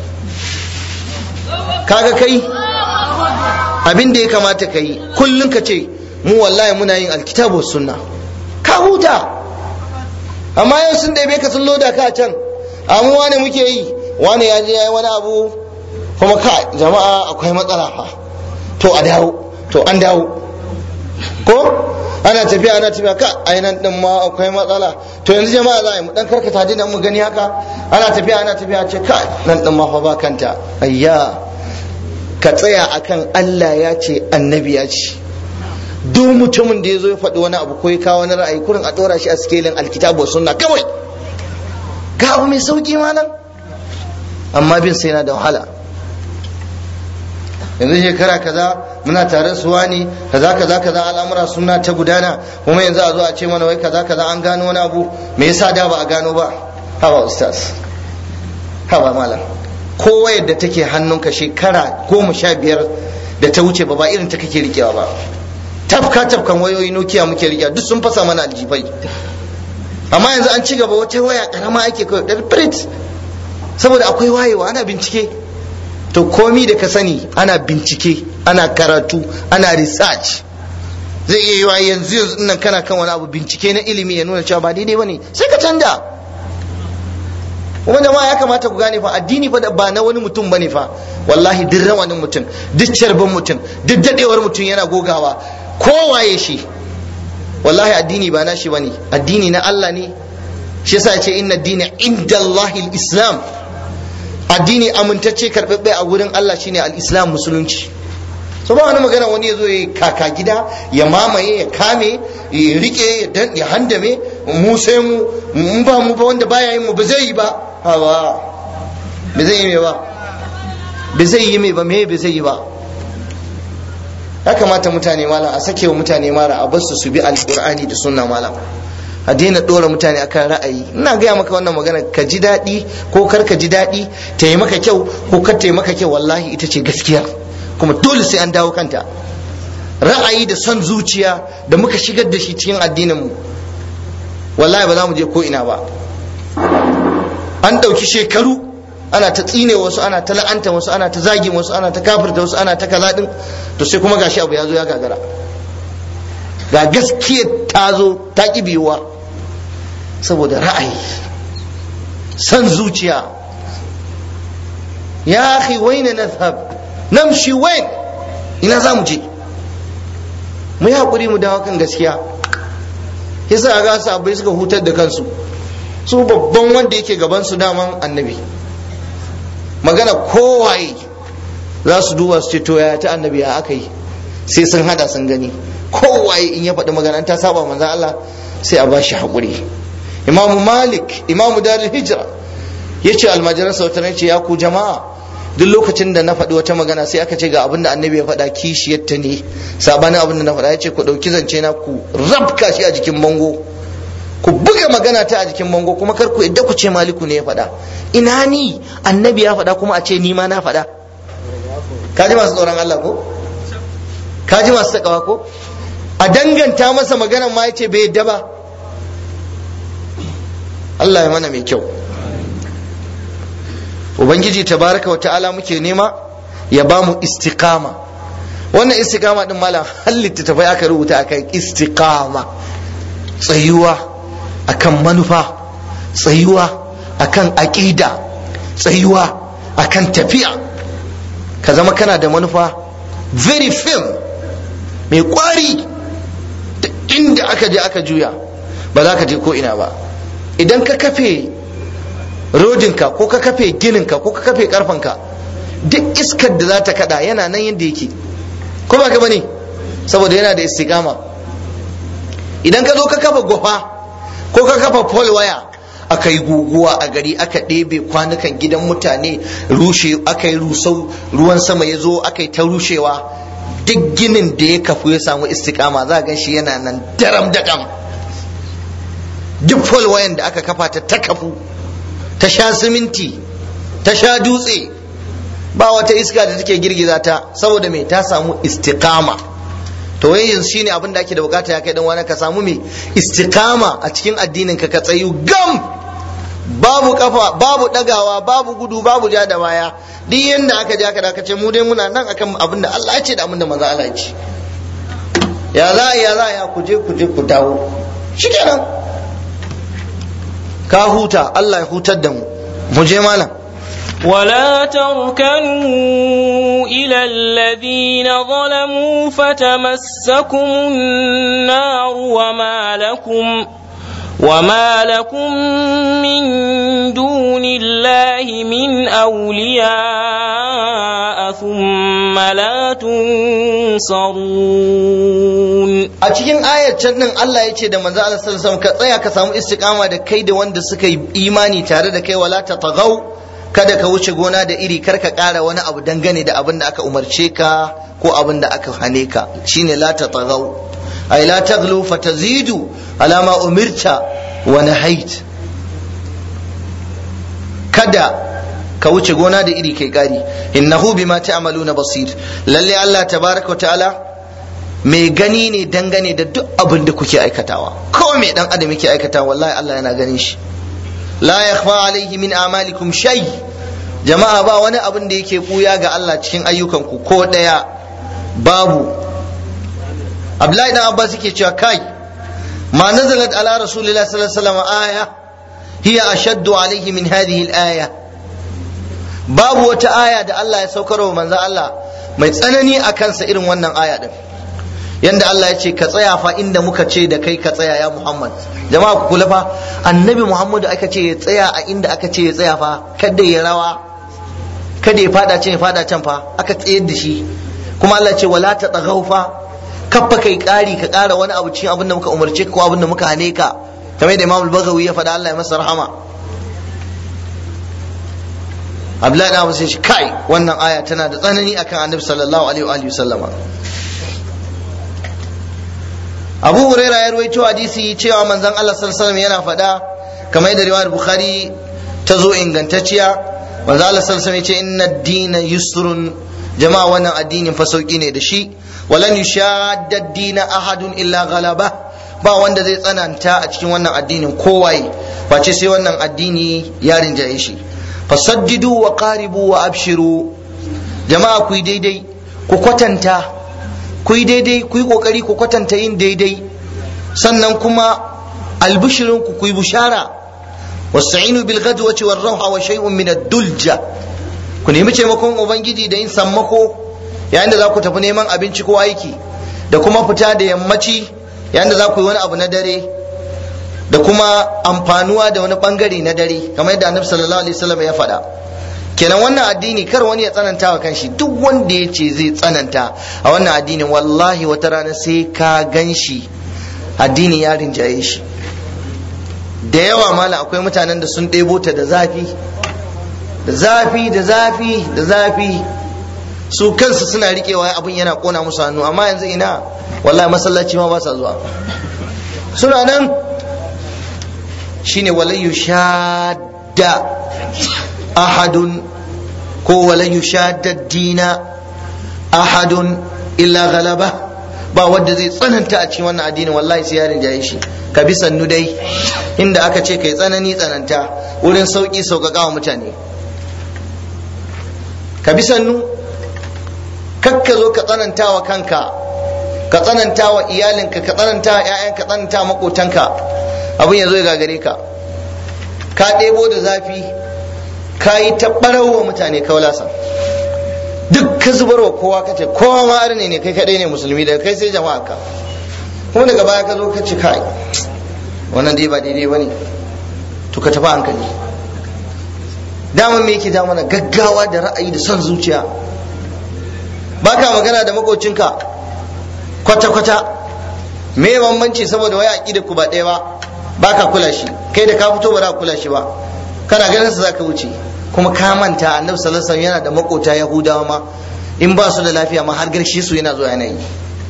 kaga kai abin da ya kamata ka yi kullum ka ce mu wallahi muna yin alkitabu sunna ka huta amma yau sun ɗabe ka sun loda ka can amma wane muke yi wane ya je ya yi wani abu kuma ka jama'a akwai matsala fa to a dawo to an dawo ko ana tafiya ana tafiya ka ainihin din ma akwai matsala to yanzu jama'a za a yi mu dan karkata dina mu gani haka ana tafiya ana tafiya ce ka nan din ma fa ba kanta ayya ka tsaya akan Allah ya ce annabi ya ce duk mutumin da ya zo ya faɗi wani abu ko ya kawo wani ra'ayi kurin a ɗora shi a sikelin alkitabu sunna kawai ga abu mai sauki ma nan amma bin sai na da wahala yanzu shekara kaza muna tare su wani kaza kaza kaza al'amura suna ta gudana kuma yanzu a zo a ce mana wai kaza kaza an gano wani abu me yasa da ba a gano ba haba ustaz haba malam ko wayar da take hannunka shekara goma sha biyar da ta wuce ba ba irin ta kake rikewa ba tafka tafkan wayoyi nokiya muke rikewa duk sun fasa mana aljifai amma yanzu an ci gaba wata waya karama ake kawai da print saboda akwai wayewa ana bincike to komi da ka sani ana bincike ana karatu ana research zai iya yiwa yanzu yanzu nan kana kan wani abu bincike na ilimi ya nuna cewa ba daidai bane sai ka canja kuma jama'a ya kamata ku gane fa addini fa ba na wani mutum bane fa wallahi duk rawanin mutum duk carbin mutum duk dadewar mutum yana gogawa kowaye shi wallahi addini ba na shi bane addini na Allah ne shi yasa ya ce inna dina inda Allahil islam addini amintacce karɓaɓɓe a wurin Allah shine al-islam musulunci so ba wani magana wani ya zo ya kaka gida ya mamaye ya kame ya rike ya handame mu sai mu mun ba mu ba wanda baya yin mu ba zai yi ba hawa ba zai yi me ba ba zai yi me ba me ba zai yi ba ya kamata mutane malam a sake wa mutane mara a basu su bi alqur'ani da sunna malam a daina dora mutane akan ra'ayi ina gaya maka wannan magana ka ji daɗi ko kar ka ji daɗi ta yi maka kyau ko kar ta yi maka kyau wallahi ita ce gaskiya kuma dole sai an dawo kanta ra'ayi da son zuciya da muka shigar da shi cikin addinin mu wallahi ba za mu je ko ina ba an ɗauki shekaru ana ta tsine wasu ana ta la'anta wasu ana ta zagi wasu ana ta kafirta wasu ana ta kaza din to sai kuma gashi abu ya zo ya gagara ga gaskiya ta zo ta ki biyuwa saboda ra'ayi san zuciya ya akhi waina nadhhab namshi wain ina za mu je mu yi hakuri mu dawo kan gaskiya yasa ga sahabbai suka hutar da kansu su babban wanda yake gaban su daman annabi magana kowaye za su duba su ce to ya ta annabi ya aka yi sai sun hada sun gani kowaye in ya faɗi magana ta saba manzan Allah sai a bashi haƙuri imamu malik imamu darul hijra ya ce almajiran sautar ce ya ku jama'a duk lokacin da na faɗi wata magana sai aka ce ga abin da annabi ya faɗa kishiyarta ne sabanin abin da na faɗa ya ce ku ɗauki zance na ku rabka shi a jikin bango ku buga magana ta a jikin bango kuma kar ku yadda ku ce maliku ne ya faɗa ina ni annabi ya faɗa kuma a ce ni ma na faɗa kaji masu tsoron Allah ko kaji masu takawa ko a danganta masa maganar ma ya ce bai yadda ba Allah ya mana mai kyau ubangiji tabaraka wa ta'ala muke nema ya ba mu istiqama wannan istiqama din malam halitta tafai aka rubuta akan istiqama tsayuwa akan manufa tsayuwa akan aƙida tsayuwa akan tafiya ka zama kana da manufa very firm mai kwari inda aka je aka juya ba za ka je ko ina ba idan ka kafe rodinka ko ka kafe gininka ko ka kafe karfanka duk iskar da za ta kada yana nan yadda yake ko ba ka bane saboda yana da istiqama idan ka zo ka kafa gwafa ko ka kafa pole waya aka yi guguwa a gari aka ɗebe kwanukan gidan mutane rushe aka yi rusau ruwan sama ya zo aka yi ta rushewa duk ginin da ya kafu ya samu istiqama za a gan shi yana nan daram daƙam duk pole wayan da aka kafa ta ta kafu ta sha siminti ta sha dutse ba wata iska da take girgiza ta saboda me ta samu istiqama to wai yanzu shine abin da ake da bukata ya kai dan wani ka samu me istiqama a cikin addinin ka ka tsayu gam babu kafa babu dagawa babu gudu babu ja da baya duk yanda aka je aka dakace mu dai muna nan akan abin da Allah ya ce da abin da manzo Allah ya ce ya za ya za ya ku je ku je ku dawo shikenan ka huta Allah ya hutar da mu mu je malam ولا تركنوا إلى الذين ظلموا فتمسكم النار وما لكم وما لكم من دون الله من أولياء ثم لا تنصرون a cikin ayar can din Allah ya ce da manzo Allah sallallahu alaihi wasallam ka tsaya ka samu istiqama da kai da wanda suka yi imani tare da kai wala ta tagau kada ka wuce gona da iri kar ka ƙara wani abu dangane da abin da aka umarce ka ko abin da aka hane ka shine la ta tagau ay la taglu fatazidu ala ma umirta wa nahait kada ka wuce gona da iri kai ƙari innahu bima ta'maluna basir lalle Allah tabaraka wa ta'ala mai gani ne dangane da duk abin da kuke aikatawa kawai mai dan adam yake aikatawa wallahi Allah yana ganin shi la yakhfa alaihi min amalikum shay jama'a ba wani abin da yake buya ga Allah cikin ayyukanku ko daya babu Abdullahi dan Abbas yake cewa kai ma nazalat ala rasulillahi sallallahu alaihi wasallam aya hiya ashaddu alaihi min hadhihi al-aya babu wata aya da Allah ya saukar wa manzo Allah mai tsanani a kansa irin wannan aya din yanda Allah ya ce ka tsaya fa inda muka ce da kai ka tsaya ya Muhammad jama'a ku kula fa annabi Muhammadu aka ce ya tsaya a inda aka ce ya tsaya fa kada ya rawa kada ya fada can ya fada can fa aka tsayar da shi kuma Allah ce wala ta tsagau fa kaffa kai kari ka kara wani abu cikin abin da muka umarce ka ko abin da muka hane ka kamar da Imam al-Baghawi ya faɗa Allah ya masa rahama Abdullahi da sai shi kai wannan aya tana da tsanani akan Annabi sallallahu alaihi wa alihi sallama abu huraira ya ruwaito hadisi cewa manzon Allah sallallahu alaihi yana faɗa kamar da riwayar bukhari ta zo ingantacciya manzon Allah sallallahu alaihi ya ce inna ad-dina yusrun jama'a wannan addinin fa sauki ne da shi walan yushadda ad-dina ahadun illa ghalaba ba wanda zai tsananta a cikin wannan addinin kowaye face sai wannan addini ya rinjaye shi fasaddidu wa qaribu wa abshiru jama'a ku yi daidai ku kwatanta ku yi daidai ku yi kokari ku kwatanta yin daidai sannan kuma albishirin ku ku yi bushara wasta'inu bil ghadwati war rawha wa shay'un min ad-dulja ku nemi taimakon ubangiji da yin sammako yayin da za ku tafi neman abinci ko aiki da kuma fita da yammaci yayin da za ku yi wani abu na dare da kuma amfanuwa da wani bangare na dare kamar yadda annabi sallallahu alaihi wasallam ya faɗa kenan wannan addini kar wani ya tsananta wa kanshi duk wanda ya ce zai tsananta a wannan addinin wallahi wata rana sai ka gan shi addini ya rinjaye shi da yawa mala akwai mutanen da sun ɗebo ta da zafi da zafi da zafi da zafi su kansu suna riƙewa abin yana ƙona musu hannu amma yanzu ina wallahi masallaci ma ba sa zuwa suna nan shine walayu shadda ahadun ko walayu shadda dina ahadun illa galaba ba wanda zai tsananta a cikin wannan addinin wallahi sai yarin jaye shi ka bi sannu dai inda aka ce kai tsanani tsananta wurin sauki sauƙaƙa wa mutane ka bi sannu kakka zo ka tsananta wa kanka ka tsananta wa iyalinka ka tsananta wa 'ya'yanka ka tsananta wa makotanka abin ya zo ya gagare ka ka ɗebo da zafi ka yi ta wa mutane kaulasa duk ka zubar wa kowa ka ce kowa ma arne ne kai kaɗai ne musulmi daga kai sai jama'a ka kuma daga baya ka zo ka ce kai wannan dai ba daidai ba ne to ka tafi hankali daman me yake mana gaggawa da ra'ayi da son zuciya ba ka magana da makocinka kwata-kwata me bambanci saboda waya aƙida ku ba ɗaya ba ba ka kula shi kai da ka fito ba za ka kula shi ba kana ganin sa zaka wuce kuma ka manta annabi sallallahu alaihi yana da makota yahudawa ma in ba su da lafiya ma har garshe su yana zuwa yana yi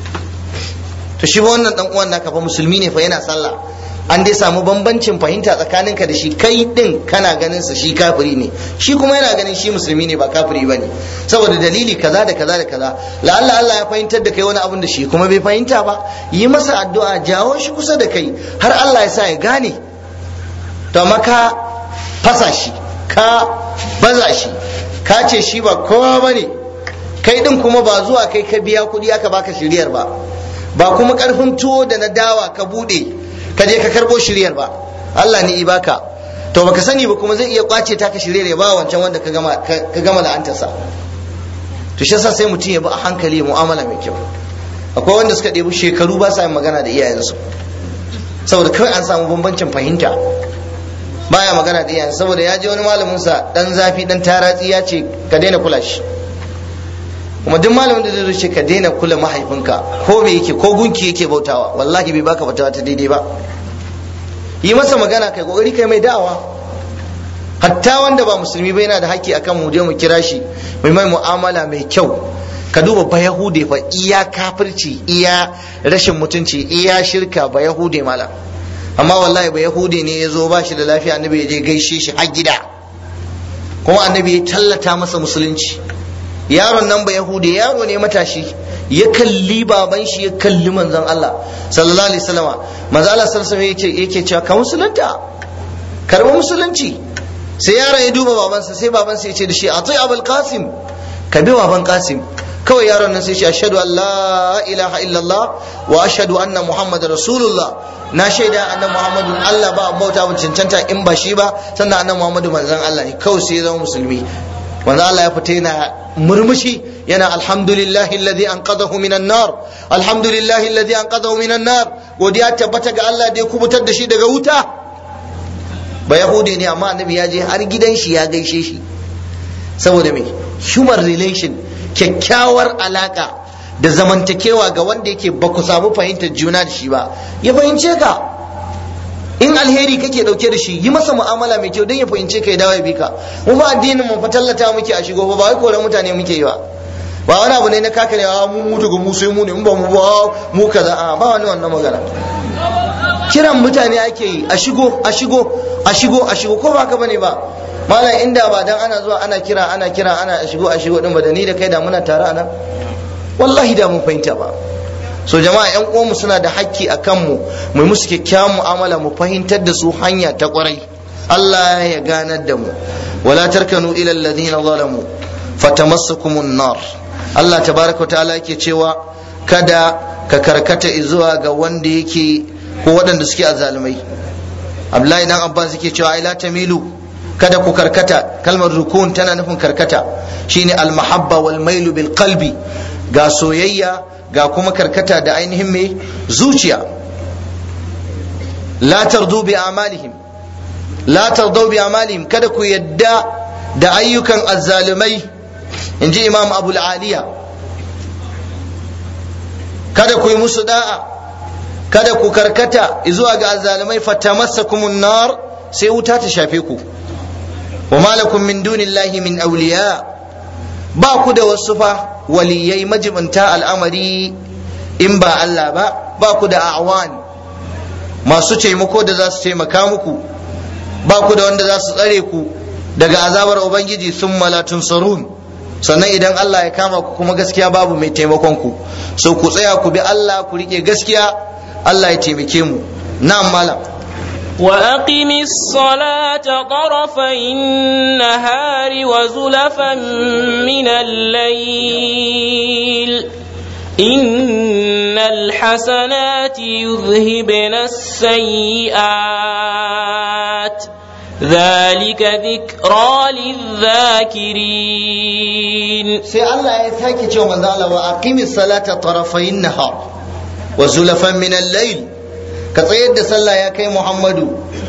to shi ba wannan dan uwan naka fa musulmi ne fa yana sallah an dai samu bambancin fahimta tsakaninka da shi kai din kana ganin sa shi kafiri ne shi kuma yana ganin shi musulmi ne ba kafiri bane saboda dalili kaza da kaza da kaza la'alla Allah ya fahimtar da kai wani abun da shi kuma bai fahimta ba yi masa addu'a jawo shi kusa da kai har Allah ya sa ya gane to amma ka fasa shi ka baza shi ka ce shi ba kowa bane kai din kuma ba zuwa kai ka biya kuɗi aka baka shiriyar ba ba kuma karfin tuwo da na dawa ka bude ka je ka karbo shiryar ba Allah ne ibaka to baka sani ba kuma zai iya kwace ta ka shiryar ya ba wancan wanda ka gama ka gama la'antarsa to shi yasa sai mutum ya bi a hankali mu'amala mai kyau akwai wanda suka ɗebi shekaru ba sa yin magana da iyayensu saboda kawai an samu bambancin fahimta baya magana da iyayensa saboda ya je wani malamin sa dan zafi dan taratsi ya ce ka daina kula shi kuma duk malamin da zai ce ka daina kula mahaifinka ko me yake ko gunki yake bautawa wallahi bai baka fatawa ta daidai ba yi masa magana kai kokari kai mai da'awa hatta wanda ba musulmi ba yana da haƙƙi akan mu je mu kira shi mai mai mu'amala mai kyau ka duba ba yahude fa iya kafirci iya rashin mutunci iya shirka ba yahude mala amma wallahi ba yahude ne ya zo ba shi da lafiya annabi ya je gaishe shi har gida kuma annabi ya tallata masa musulunci yaron nan ba yahudi yaro ne matashi ya kalli baban shi ya kalli manzon Allah sallallahu alaihi wasallama manzon Allah sallallahu alaihi wasallam yake cewa ka musulunta karba musulunci sai yaron ya duba babansa sai babansa ya ce da shi atai abul qasim ka bi baban qasim kawai yaron nan sai shi ashhadu an la ilaha illallah wa ashhadu anna muhammadar rasulullah na shaida annan muhammadu Allah ba bauta mun cancanta in ba shi ba sannan annan muhammadu manzon Allah ne kawai sai ya zama musulmi manzo Allah ya fita yana murmushi yana alhamdulillahi alladhi anqadahu minan nar alhamdulillahi alladhi anqadahu minan nar godiya tabbata ga Allah da ya kubutar da shi daga wuta ba yahudi ne amma annabi ya je har gidan shi ya gaishe shi saboda me human relation kyakkyawar alaka da zamantakewa ga wanda yake ba ku samu fahimtar juna da shi ba ya fahimce ka in alheri kake dauke da shi yi masa mu'amala mai kyau don ya fahimce ka ya dawo ya bi ka mu ba addinin mu fa tallata muke a shigo ba wai koran mutane muke yi ba ba wani abu ne na kakarewa mu mu daga mu sai mu ne in ba mu ba mu kaza a ba wani wannan magana kiran mutane ake yi a shigo a shigo a shigo a shigo ko ba ka bane ba malam inda ba dan ana zuwa ana kira ana kira ana a shigo a shigo din ba da ni da kai da muna tare a nan wallahi da mun fahimta ba so jama'a yan uwanmu suna da hakki a kanmu mu musu kyakkyawan mu'amala mu fahimtar da su hanya ta kwarai Allah ya ganar da mu wala tarkanu ila alladhina zalamu fatamassakumun nar Allah tabaraka ta'ala yake cewa kada ka karkata zuwa ga wanda yake ko waɗanda suke azzalumai Abdullahi dan Abbas yake cewa ai la tamilu kada ku karkata kalmar rukun tana nufin karkata shine al-mahabba wal mailu bil qalbi ga soyayya ga kuma karkata da ainihin mai zuciya la tardu bi amalihim la tardu bi amalihim kada ku yadda da ayyukan azzalumai inji imam abul aliya kada ku yi musu da'a kada ku karkata zuwa ga azzalumai fatamassakumun nar sai wuta ta shafe ku wa malakum min dunillahi min awliya ba ku da wasu fa waliyai majibinta al'amari in ba Allah ba ba ku da awan masu taimako da za su taimaka muku ba ku da wanda za su tsare ku daga azabar ubangiji sun malatun sarun sannan idan Allah ya kama ku kuma gaskiya babu mai taimakon ku so ku tsaya ku bi Allah ku rike gaskiya Allah ya taimake mu na'am malam وأقم الصلاة طرفي النهار وزلفا من الليل إن الحسنات يذهبن السيئات ذلك ذكرى للذاكرين sai Allah ya sake cewa manzo Allah wa aqimis salata tarafayn nahar wa zulafan min al-layl ka tsayar da sallah ya kai Muhammadu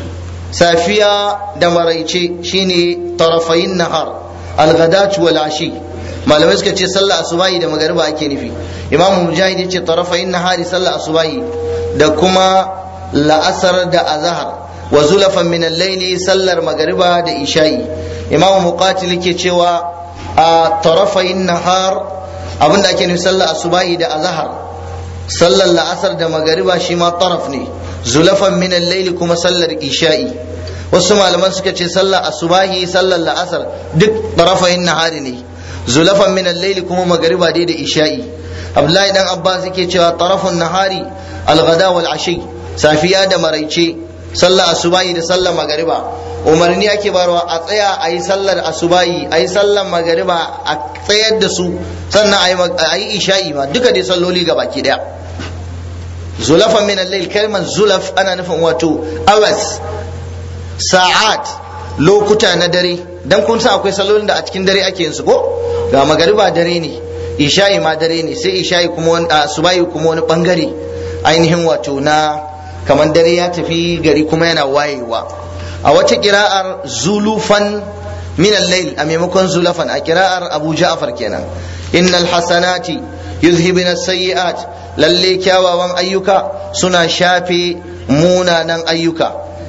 safiya da maraice shine tarafayn nahar al-ghadatu wal ashi malamai suka ce sallah asubahi da magariba ake nufi imamu mujahid ya ce tarafayn nahari sallah asubahi da kuma la'asar da azhar wa zulafan min al-layli sallar magariba da isha'i imamu muqatil yake cewa a tarafayin nahar abinda ake nufi sallar asubahi da azhar sallar la'asar da magariba shi ma taraf ne zulafan min al kuma sallar isha'i wasu malaman suka ce sallar asubahi sallar la'asar duk tarafayin nahari ne zulafan min al kuma magariba dai da isha'i abdullahi dan abbas yake cewa tarafun nahari al-ghada wal ashi safiya da maraice sallar asubahi da sallar magariba umarni ake barwa a tsaya a yi sallar asubahi a yi sallar magariba a tsayar da su sannan a yi isha'i ma duka dai salloli ga baki daya zulafan min al-layl kalmar zulaf ana nufin wato awas sa'at lokuta na dare dan kun san akwai sallolin da a cikin dare ake yin su ko ga magariba dare ne isha'i ma dare ne sai isha'i kuma wani asubahi kuma wani bangare ainihin wato na kamar dare ya tafi gari kuma yana wayewa a wata kira'ar zulufan min al-layl a maimakon zulafan a kira'ar Abu Ja'far kenan innal hasanati yuzhibun as-sayyi'at lalle kyawawan ayyuka suna shafe munanan ayyuka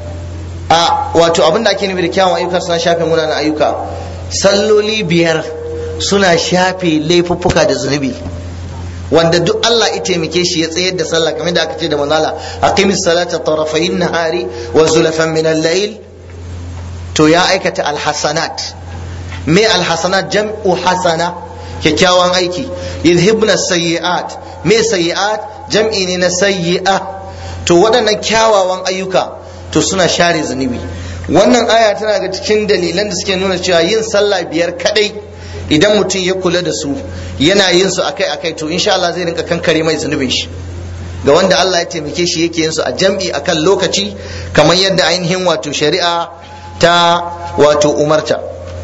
a wato abinda ake nufi da kyawawan ayyuka suna shafe munanan ayyuka salloli biyar suna shafe laifuffuka da zunubi wanda duk Allah ya taimake shi ya tsayar da sallah kamar da aka ce da manzala aqimis salata tarafayn nahari wa zulafan min al-layl to ya aikata alhasanat me alhasanat jam'u hasana kyakkyawan aiki yadhibna sayyi'at me sayyi'at jam'i ne na sayyi'a to waɗannan kyawawan ayyuka to suna share zunubi wannan aya tana ga cikin dalilan da suke nuna cewa yin sallah biyar kadai idan mutum ya kula da su yana yin su akai akai to insha Allah zai rinka kankare mai zunubin shi ga wanda Allah ya taimake shi yake yin su a jam'i akan lokaci kamar yadda ainihin wato shari'a ta wato umarta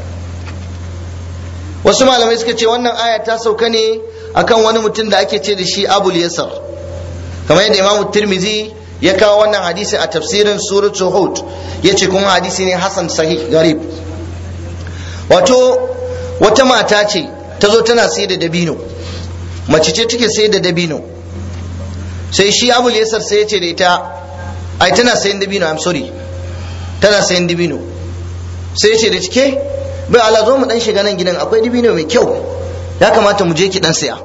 wasu malamai suka ce wannan aya ta sauka ne akan wani mutum da ake ce da shi abul yasar kamar yadda imamu tirmizi ya kawo wannan hadisi a tafsirin suratul hud ya ce kuma hadisi ne hasan sahih garib wato wata mata ce ta zo tana sai da dabino mace ce take sai da dabino sai shi abul yasar sai ya ce da ita ai tana sayan dabino i'm sorry tana sayan dabino sai ya ce da cike bai ala zo mu dan shiga nan gidan akwai dabino mai kyau ya kamata mu je ki dan siya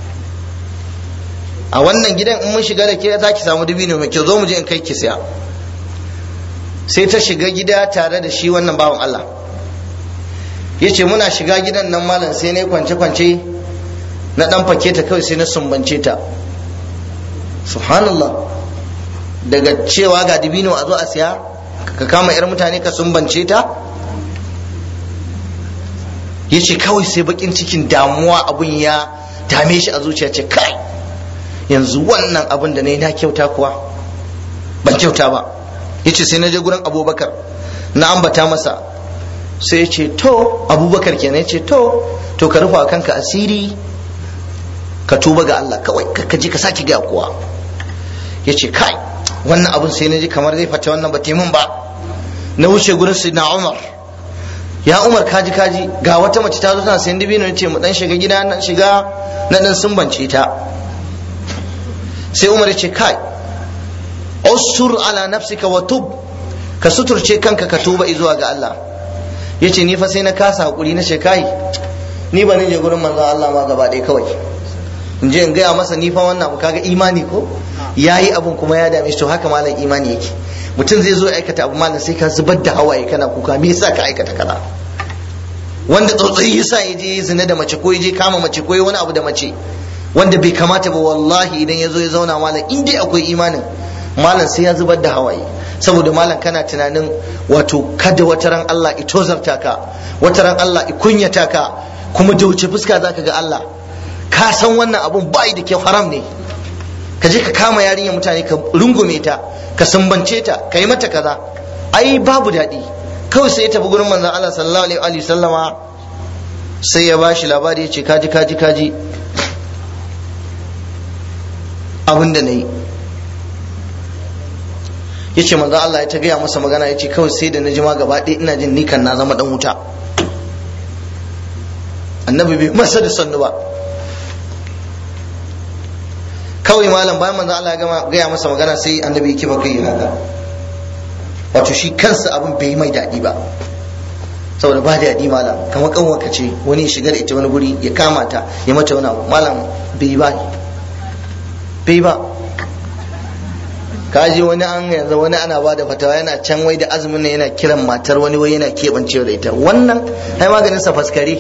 a wannan gidan in mun shiga da ke za ki samu dabino mai kyau zo mu je in kai ki siya sai ta shiga gida tare da shi wannan bawan Allah ya ce muna shiga gidan nan malam sai na kwance-kwance na dan fake ta kawai sai na sumbance ta subhanallah daga cewa ga dibino a zo a siya ka kama yar mutane ka sumbance ta ya ce kawai sai bakin cikin damuwa abun ya dame shi a zuciya ce kai yanzu wannan abun da na yi na kyauta kuwa ban kyauta ba ya ce sai na je gurin abubakar na ambata masa sai ya ce to abubakar kenan ya ce to to ka rufa kanka asiri ka tuba ga Allah kawai ka je ka sake ga kowa ya ce kai wannan abun sai na ji kamar zai fata wannan ba mun ba na wuce gurin na Umar ya Umar kaji kaji ga wata mace ta zo tana sayan dibino ya ce mu dan shiga gida na shiga na dan sumbance ta sai Umar ya ce kai usur ala nafsika wa tub ka suturce kanka ka tuba zuwa ga Allah yace ni fa sai na kasa hakuri na ce kai ni ba ni je gurin manzon Allah ma gaba ɗaya kawai in je in gaya masa ni fa wannan abu kaga imani ko yayi abun kuma ya dame shi to haka malam imani yake mutum zai zo ya aikata abu malam sai ka zubar da hawaye kana kuka me yasa ka aikata kaza wanda tsautsayi yasa ya je zina da mace ko ya je kama mace ko wani abu da mace wanda bai kamata ba wallahi idan ya zo ya zauna malam in dai akwai imanin malam sai ya zubar da hawaye saboda malam kana tunanin wato kada wata ran Allah i tozarta ka wata ran Allah i kunyata ka kuma da wuce fuska zaka ga Allah ka san wannan abun bai da kyau haram ne ka je ka kama yarinyar mutane ka rungume ta ka sumbance ta ka yi mata kaza ai babu daɗi kawai sai ya tafi gurin manzon Allah sallallahu alaihi wa sallama sai ya bashi labari ya ce kaji kaji kaji abin da na yi ya ce manzo Allah ya ta gaya masa magana ya ce kawai sai da na jima gaba ɗaya ina jin nikan na zama dan wuta annabi bai masa da sannu ba kawai malam bayan manzo Allah ya gaya masa magana sai annabi ya kifa kai haka wato shi kansa abin bai mai daɗi ba saboda ba daɗi malam kamar kanwarka ce wani ya shiga da ita wani guri ya kama ta ya mata wani abu malam bai ba bai ba kaji wani an yanzu wani ana ba da fatawa yana can wai da azumin ne yana kiran matar wani wai yana keɓancewa da ita wannan ai maganin sa faskare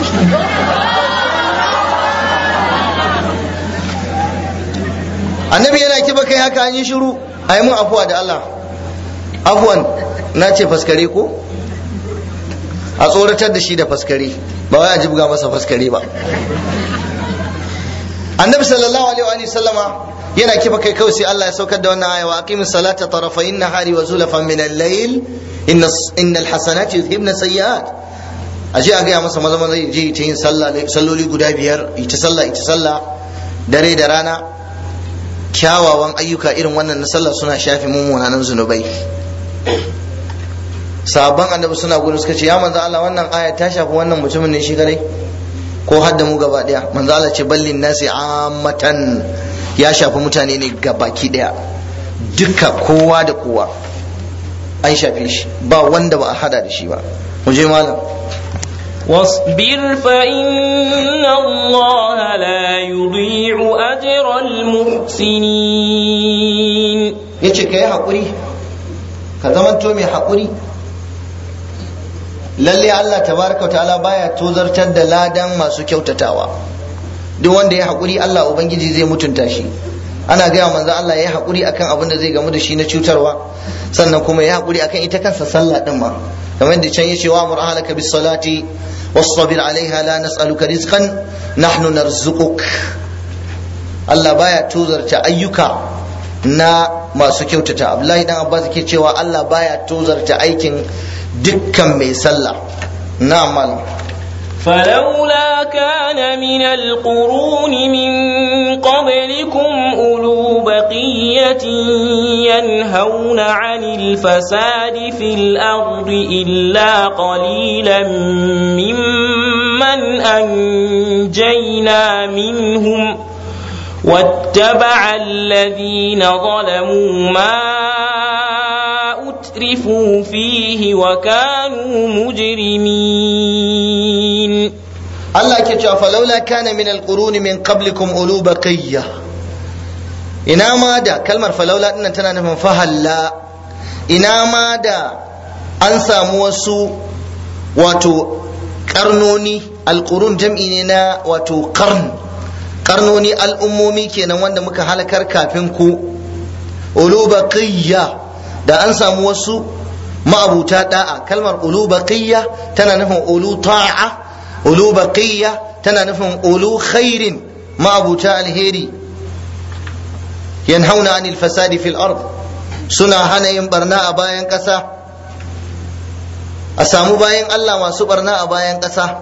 annabi yana kiba kai haka an yi shiru a yi mun afuwa da Allah afuwan na ce faskare ko a tsoratar da shi da faskare ba wai a jibga masa faskare ba annabi sallallahu alaihi wa sallama yana kifa kai kawai sai Allah ya saukar da wannan aya wa aqimis salata tarafayn nahari wa zulafan min al-layl inna innal hasanati yuzhibna sayyi'at aje a ga masa maza maza je ta yin sallah salloli guda biyar ita sallah ita sallah dare da rana kyawawan ayyuka irin wannan na sallah suna shafi mummunan zunubai sabon annabi suna gudu suka ce ya manzo Allah wannan aya ta shafi wannan mutumin ne shi kadai ko hadda mu gaba daya manzo Allah ce ballin nasi ammatan ya shafi mutane ne gabaki daya duka kowa da kowa an shafe shi ba wanda ba a hada da shi ba mu je malam واصبر فإن الله لا يضيع أجر المحسنين yace ka yi haƙuri ka zamanto mai haƙuri lalle Allah tabaraka ta'ala baya tozartar da ladan masu kyautatawa duk wanda ya haƙuri Allah ubangiji zai mutunta shi ana gaya manzo Allah ya haƙuri akan abin da zai gamu da shi na cutarwa sannan kuma ya haƙuri akan ita kansa sallah din ma kamar da can yace wa amur ahlaka bis salati wasbir alaiha la nas'aluka rizqan nahnu narzuquk Allah baya tozarta ayyuka na masu kyautata Abdullahi dan Abbas ke cewa Allah baya tozarta aikin dukkan mai sallah na'am malam فلولا كان من القرون من قبلكم أولو بقية ينهون عن الفساد في الأرض إلا قليلا ممن أنجينا منهم واتبع الذين ظلموا ما أترفوا فيه وكانوا مجرمين Allah ke cewa falaula kana min alquruni min qablikum ulu baqiyya ina ma da kalmar falaula dinnan tana nufin fahalla ina ma da an samu wasu wato karnoni alqurun jam'i ne na wato qarn karnoni al'ummomi kenan wanda muka halakar kafin ku ulu baqiyya da an samu wasu ma'abuta da'a kalmar ulu baqiyya tana nufin ulu ta'a ulu baqiyya tana nufin ulu khairin ma'abuta alheri yanhauna anil fasadi fil ard suna hana yin barna a bayan ƙasa a samu bayan Allah masu barna a bayan ƙasa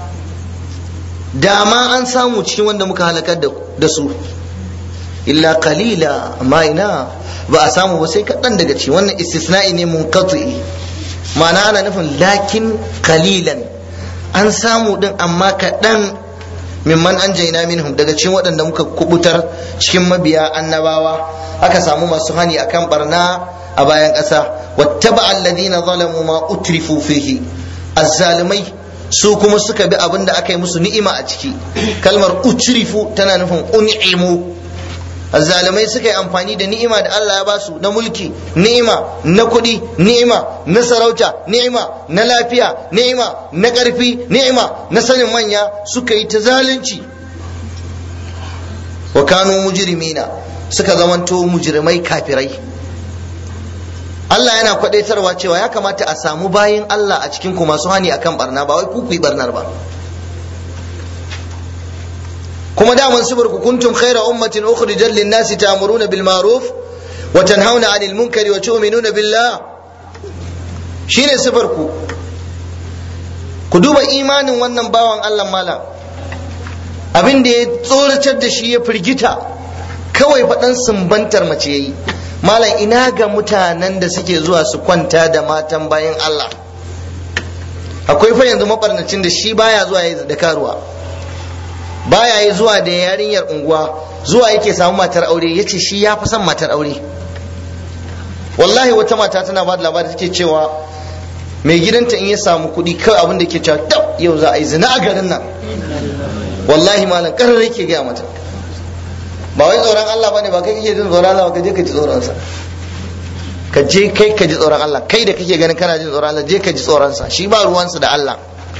dama an samu cikin wanda muka halakar da su illa qalila amma ina ba a samu ba sai kaɗan daga ci wannan istisna'i ne munqati ma'ana ana nufin lakin qalilan an samu din amma kaɗan mimman an jaina minhum daga cikin waɗanda muka kubutar cikin mabiya annabawa aka samu masu hani akan barna a bayan ƙasa wattaba alladhina zalamu ma utrifu fihi azzalimai su kuma suka bi abin da aka yi musu ni'ima a ciki kalmar utrifu tana nufin un'imu azzalimai suka yi amfani da ni'ima da Allah ya ba su na mulki ni'ima na kuɗi ni'ima na sarauta ni'ima na lafiya ni'ima na ƙarfi ni'ima na sanin manya suka yi ta zalunci wa kanu mujrimina suka zamanto mujrimai kafirai Allah yana kwadaitarwa cewa ya kamata a samu bayin Allah a cikin ku masu hani akan barna ba wai ku ku yi barnar ba kuma daman sifar ku kuntum khaira ummatin ukhrijat lin nasi ta'muruna bil ma'ruf wa tanhauna 'anil munkari wa tu'minuna billah shine sifar ku ku duba imanin wannan bawan Allah malam abin da ya tsoratar da shi ya firgita kawai faɗan sumbantar mace yayi malam ina ga mutanen da suke zuwa su kwanta da matan bayan Allah akwai fa yanzu mabarnacin da shi baya zuwa ya da karuwa baya yi zuwa da yarinyar unguwa zuwa yake samu matar aure ya ce shi ya fi son matar aure wallahi wata mata tana ba da labari take cewa mai gidanta in ya samu kuɗi kawai abin da ke cewa tab yau za a yi zina a garin nan wallahi malam karar yake gaya mata ba wai tsoron Allah bane ba kai kake jin tsoron Allah ba ka je ka ji tsoron sa ka je kai ka ji tsoron Allah kai da kake ganin kana jin tsoron Allah je ka ji tsoron sa shi ba ruwansa da Allah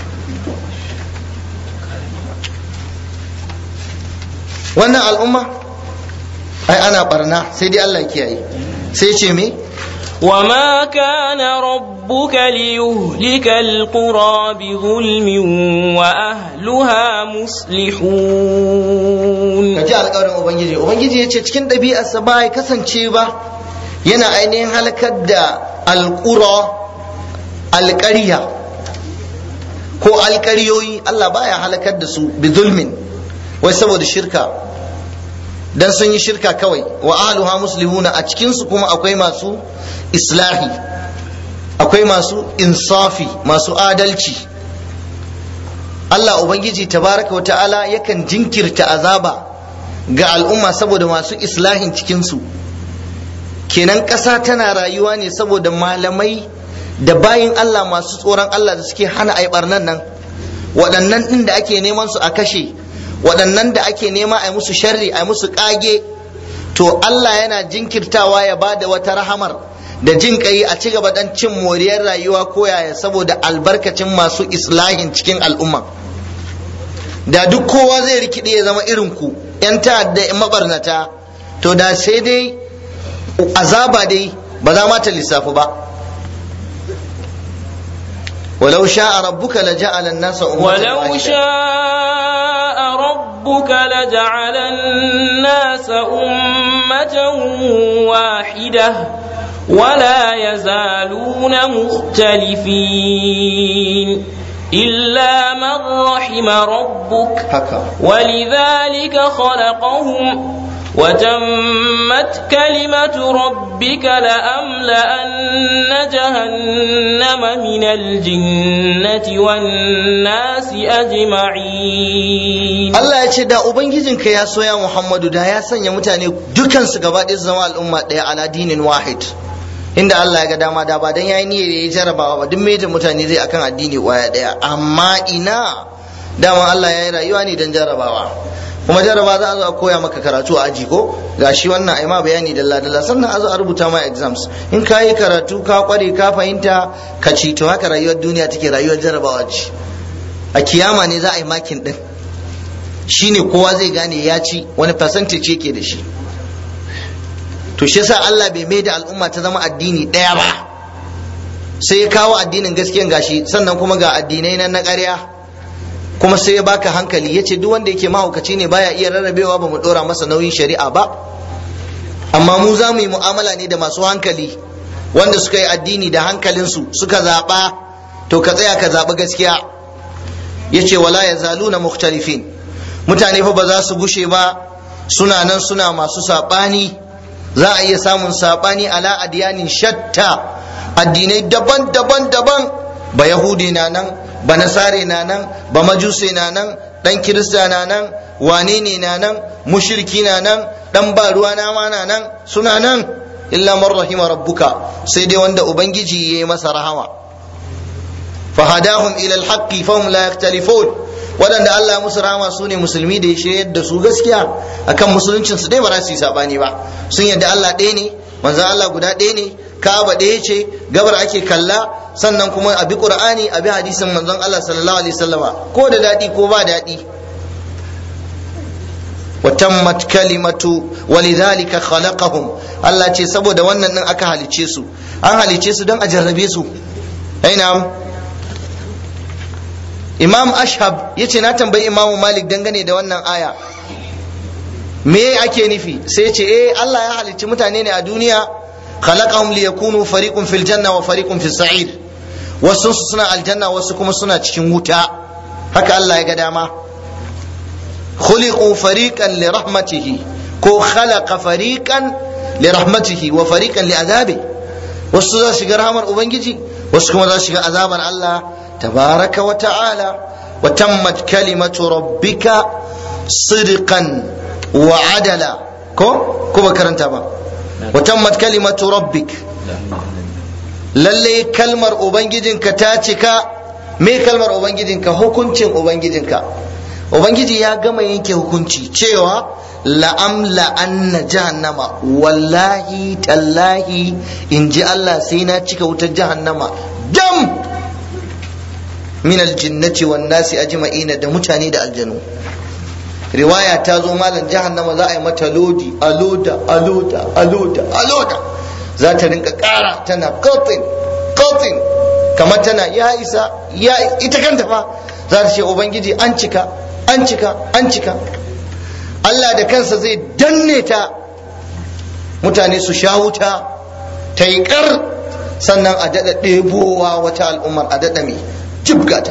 wannan al'umma ai ana barna sai dai Allah kiyaye sai ce me وما كان ربك ليهلك القرى بظلم وأهلها مصلحون kaji alƙawarin ubangiji ubangiji ya ce cikin ɗabi'arsa ba ya kasance ba yana ainihin halakar da alƙura alƙarya ko alƙaryoyi Allah baya halakar da su bi zulmin wai saboda shirka dan sun yi shirka kawai wa ahluha muslihuna a cikin su kuma akwai masu islahi akwai masu insafi masu adalci Allah ubangiji tabaraka wa ta'ala yakan jinkirta azaba ga al'umma saboda masu islahin cikin su kenan ƙasa tana rayuwa ne saboda malamai da bayin Allah masu tsoron Allah da suke hana ai barnan nan waɗannan ɗin da ake neman su a kashe waɗannan da ake nema a musu sharri a musu ƙage to Allah yana jinkirtawa ya ba da wata rahamar da jin ƙai a ci gaba dan cin moriyar rayuwa ko yaya saboda albarkacin masu islahin cikin al'umma da duk kowa zai rikide ya zama irin ku yan ta'adda mabarnata to da sai dai azaba dai ba za ma ta lissafi ba ولو شاء ربك لجعل الناس أمة ولو واحدة. شاء ربك لجعل الناس أمة واحدة ولا يزالون مختلفين إلا من رحم ربك haka ولذلك خلقهم وتمت كلمة ربك لأملأن جهنم من الجنة والناس أجمعين Allah ya ce da Ubangijinka ya soya Muhammadu da ya sanya mutane dukansu gaba ɗaya su zama al'umma ɗaya ala dinin wahid inda Allah ya ga dama da ba dan yayi niyyar ya jarabawa ba duk meje mutane zai akan addini waya ɗaya amma ina dama Allah ya yi rayuwa ne don jarrabawa kuma jarraba za a zo a koya maka karatu a aji ko ga shi wannan ai ma bayani dalla dalla sannan a zo a rubuta ma exams in ka yi karatu ka kware ka fahimta ka ci to haka rayuwar duniya take rayuwar jarrabawa ce a kiyama ne za a yi makin din shine kowa zai gane ya ci wani percentage yake da shi to shi yasa Allah bai mai da al'umma ta zama addini ɗaya ba sai ya kawo addinin gaskiyan gashi sannan kuma ga addinai nan na ƙarya kuma sai ya baka hankali ya ce duk wanda yake mahaukaci ne baya iya rarrabewa ba mu ɗora masa nauyin shari'a ba amma mu za mu yi mu'amala ne da masu hankali wanda suka yi addini da hankalinsu suka zaɓa to ka tsaya ka zaɓi gaskiya ya ce wala ya zaluna mukhtalifin mutane fa ba za su gushe ba suna nan suna masu saɓani za a iya samun saɓani ala adiyanin shatta addinai daban-daban daban ba yahudi na nan ba nasare na nan ba majuse na nan dan kirista na nan wane ne na nan mushriki na nan dan ba ruwa na ma na nan suna nan illa man rahima rabbuka sai dai wanda ubangiji ya yi masa rahama fahadahum ila alhaqqi fahum la yaktalifun waɗanda Allah musu rahama su ne musulmi da ya shiryar da su gaskiya akan musuluncin su dai ba za su yi sabani ba sun yadda Allah ɗaya ne manzon Allah guda ɗaya ne Ka'aba ɗaya ce gabar ake kalla sannan kuma a bi Qur'ani a bi hadisin manzon Allah sallallahu alaihi wasallama ko da daɗi ko ba daɗi وتمت كلمة ولذلك خلقهم Allah ce saboda wannan din aka halice su an halice su don a jarrabe su aina imam ashab ya ce na tambayi imamu malik dangane da wannan aya me ake nufi sai ce eh Allah ya halicci mutane ne a duniya khalaqahum liyakunu fariqun fil janna wa fariqun fis sa'ir wasu suna aljanna wasu kuma suna cikin wuta haka Allah ya ga dama khuliqu fariqan li rahmatihi ko khalaqa fariqan li rahmatihi wa fariqan li azabi wasu za su shiga rahmar ubangiji wasu kuma za su shiga azabar Allah tabaraka wa ta'ala wa tammat kalimatu rabbika sidqan wa adala ko ko ba karanta ba wa tammat kalimatu rabbik lalle kalmar ubangijinka ta cika me kalmar ubangijinka hukuncin ubangijinka ubangiji ya gama yanke hukunci cewa la'amla anna jahannama wallahi tallahi in ji Allah sai na cika wutar jahannama dam min aljinnati wan nasi ajma'ina da mutane da aljanu riwaya ta zo malam jahannama za a yi mata lodi aloda aloda aloda aloda za ta rinka kara tana kotin kotin kamar tana ya isa ya ita kanta fa za ta ce ubangiji an cika an cika an cika Allah da kansa zai danne ta mutane su sha wuta ta yi kar sannan a daɗa ɗebowa wata al'ummar a daɗa mai jibgata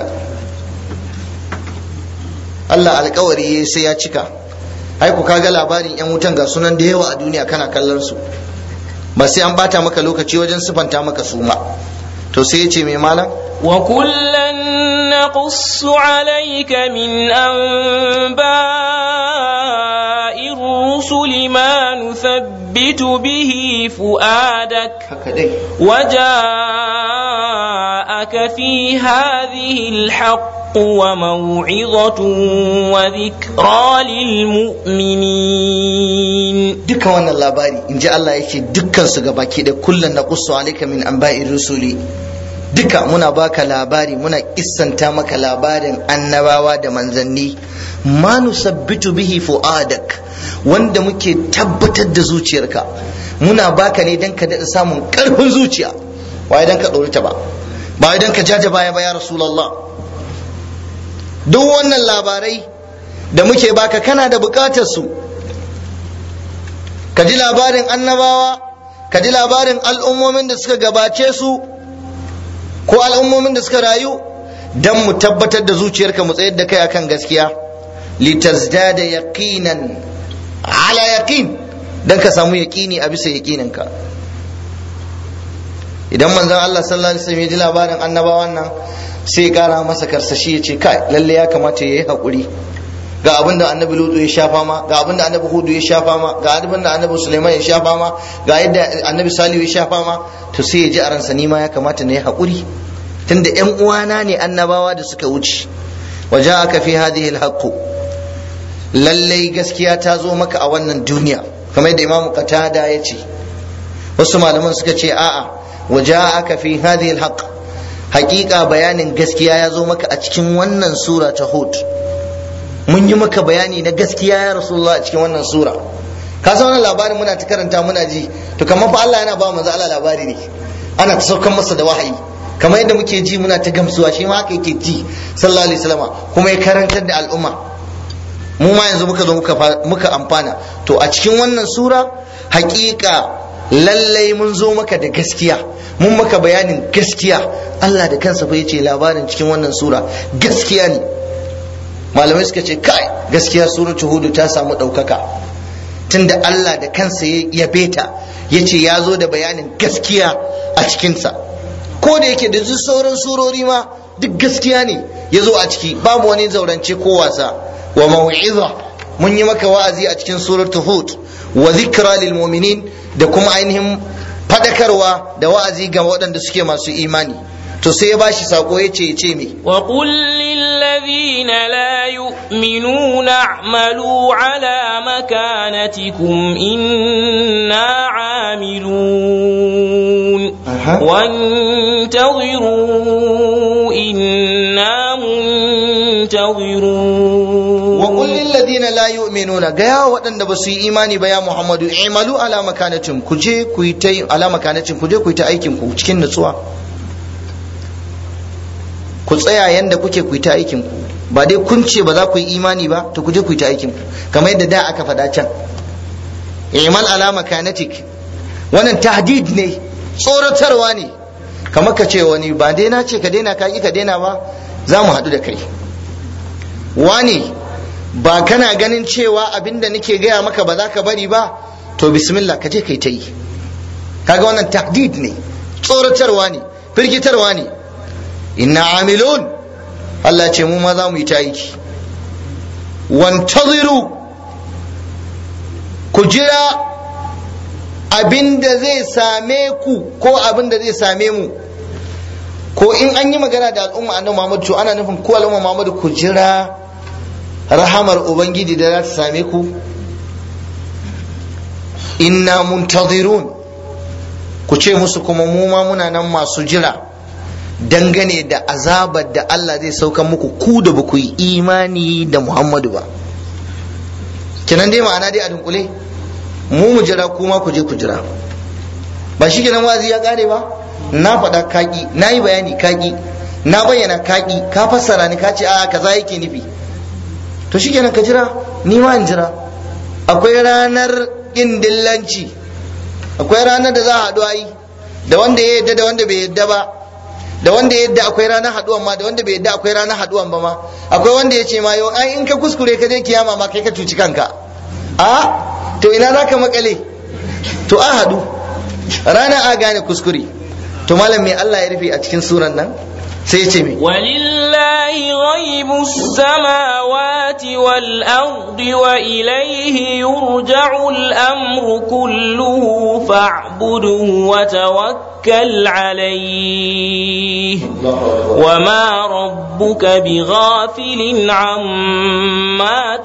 Allah alkawari sai ya cika ai ku kaga labarin yan wutan ga sunan da yawa a duniya kana kallon su ba sai an bata maka lokaci wajen sifanta maka su ma to sai ya ce mai malam وكلا نقص عليك من أنباء الرسل ما نثبت به فؤادك haka dai وجاءك في هذه الحق وموعظة وذكرى للمؤمنين duka wannan labari in ji Allah yake dukkan su gabaki da kullum na kusu alaika min anba'ir rusuli duka muna baka labari muna kissanta maka labarin annabawa da manzanni ma nusabbitu bihi fu'adak wanda muke tabbatar da zuciyarka muna baka ne dan ka daɗa samun ƙarfin zuciya ba idan ka ɗori ta ba ba idan ka jaja baya ba ya rasulullah duk wannan labarai da muke baka kana da buƙatar su ka ji labarin annabawa ka ji labarin al'ummomin da suka gabace su ko al'ummomin da suka rayu don mu tabbatar da zuciyarka mu tsayar da kai akan gaskiya litazdada yaqinan ala yaqin dan ka samu yaqini a bisa yaqininka idan manzon Allah sallallahu alaihi wasallam ya ji labarin annabawan nan sai ya kara masa karsashi ya ce kai lalle ya kamata yayi hakuri ga abin da annabi lutu ya shafa ma ga abin da annabi hudu ya shafa ma ga abin da annabi suleiman ya shafa ma ga yadda annabi salihu ya shafa ma to sai ya ji a ransa ni ma ya kamata na yi haƙuri tunda ƴan uwana ne annabawa da suka wuce waja'aka fi hadhihi alhaq lallai gaskiya ta zo maka a wannan duniya kamar yadda imamu qatada ya ce wasu malaman suka ce a'a waja'aka fi hadhihi alhaq haƙiƙa bayanin gaskiya ya zo maka a cikin wannan sura ta hud mun yi maka bayani na gaskiya ya rasulullah a cikin wannan sura ka san wannan labarin muna ta karanta muna ji to kamar fa Allah yana ba manzo Allah labari ne ana ta saukan masa da wahayi kamar yadda muke ji muna ta gamsuwa shi ma haka yake ji sallallahu alaihi wasallam kuma ya karantar da al'umma mu ma yanzu muka zo muka amfana to a cikin wannan sura haƙiƙa lallai mun zo maka da gaskiya mun maka bayanin gaskiya Allah da kansa fa yace labarin cikin wannan sura gaskiya ne malamai suka ce kai gaskiya suratul hud ta samu ɗaukaka tunda Allah da kansa ya yabe ta yace ya zo da bayanin gaskiya a cikinsa ko da yake da duk sauran surori ma duk gaskiya ne ya zo a ciki babu wani zaurance ko wasa wa mau'iza mun yi maka wa'azi a cikin suratul hud wa zikra lil mu'minin da kuma ainihin fadakarwa da wa'azi ga waɗanda suke masu imani to sai ya bashi sako ya ce ya ce me wa qul lil ladina la yu'minuna a'malu ala makanatikum inna 'amilun وانتظروا إنا منتظرون وقل للذين لا يؤمنون غيا ودن بس imani ba ya Muhammadu imalu ala makanatin ku je ku yi ta ala makanatin ku je ku yi ta aikin ku cikin nutsuwa ku tsaya yanda kuke ku yi ta aikin ku ba dai kun ce ba za ku yi imani ba to ku je ku yi ta aikin ku kamar yadda da aka faɗa can imal ala makanatik wannan tahdid ne tsoratarwa ne kamar ka ce wani ba dai na ce ka daina ka ka daina ba za mu haɗu da kai wani ba kana ganin cewa abinda nake gaya maka ba za ka bari ba to bismillah ka je kai ta yi kaga wannan tahdid ne tsoratarwa ne firgitarwa ne inna amilun Allah ce mu ma za mu yi ta aiki wantaziru ku jira abin da zai same ku ko abin da zai same mu ko in an yi magana da al'umma annabi Muhammad to ana nufin ko al'umma Muhammad ku jira rahamar ubangiji da za ta same ku inna muntazirun ku ce musu kuma mu ma muna nan masu jira dangane da azabar da Allah zai sauka muku ku da ba ku yi imani da Muhammadu ba kenan dai ma'ana dai a dunkule mu mu jira kuma ku je ku jira ba shi kenan wazi ya kare ba na faɗa kaki na yi bayani kaki na bayyana kaki ka fassara ni ka ce a kaza yake nufi to shi kenan ka jira ni ma in jira akwai ranar ƙin dillanci akwai ranar da za a haɗu ayi da wanda ya yadda da wanda bai yadda ba da wanda ya yadda akwai ranar haɗuwan ma da wanda bai yadda akwai ranar haɗuwan ba ma akwai wanda ya ce ma yau ai in ka kuskure ka je kiyama ma kai ka cuci kanka a to ina za ka makale to a haɗu rana a gane kuskure to malam mai Allah ya rufe a cikin suran nan sai ya ce me walillahi ghaibus samawati wal ardi wa ilayhi yurja'u al-amru kulluhu fa'budhu wa tawakkal alayhi wa ma rabbuka bighafilin amma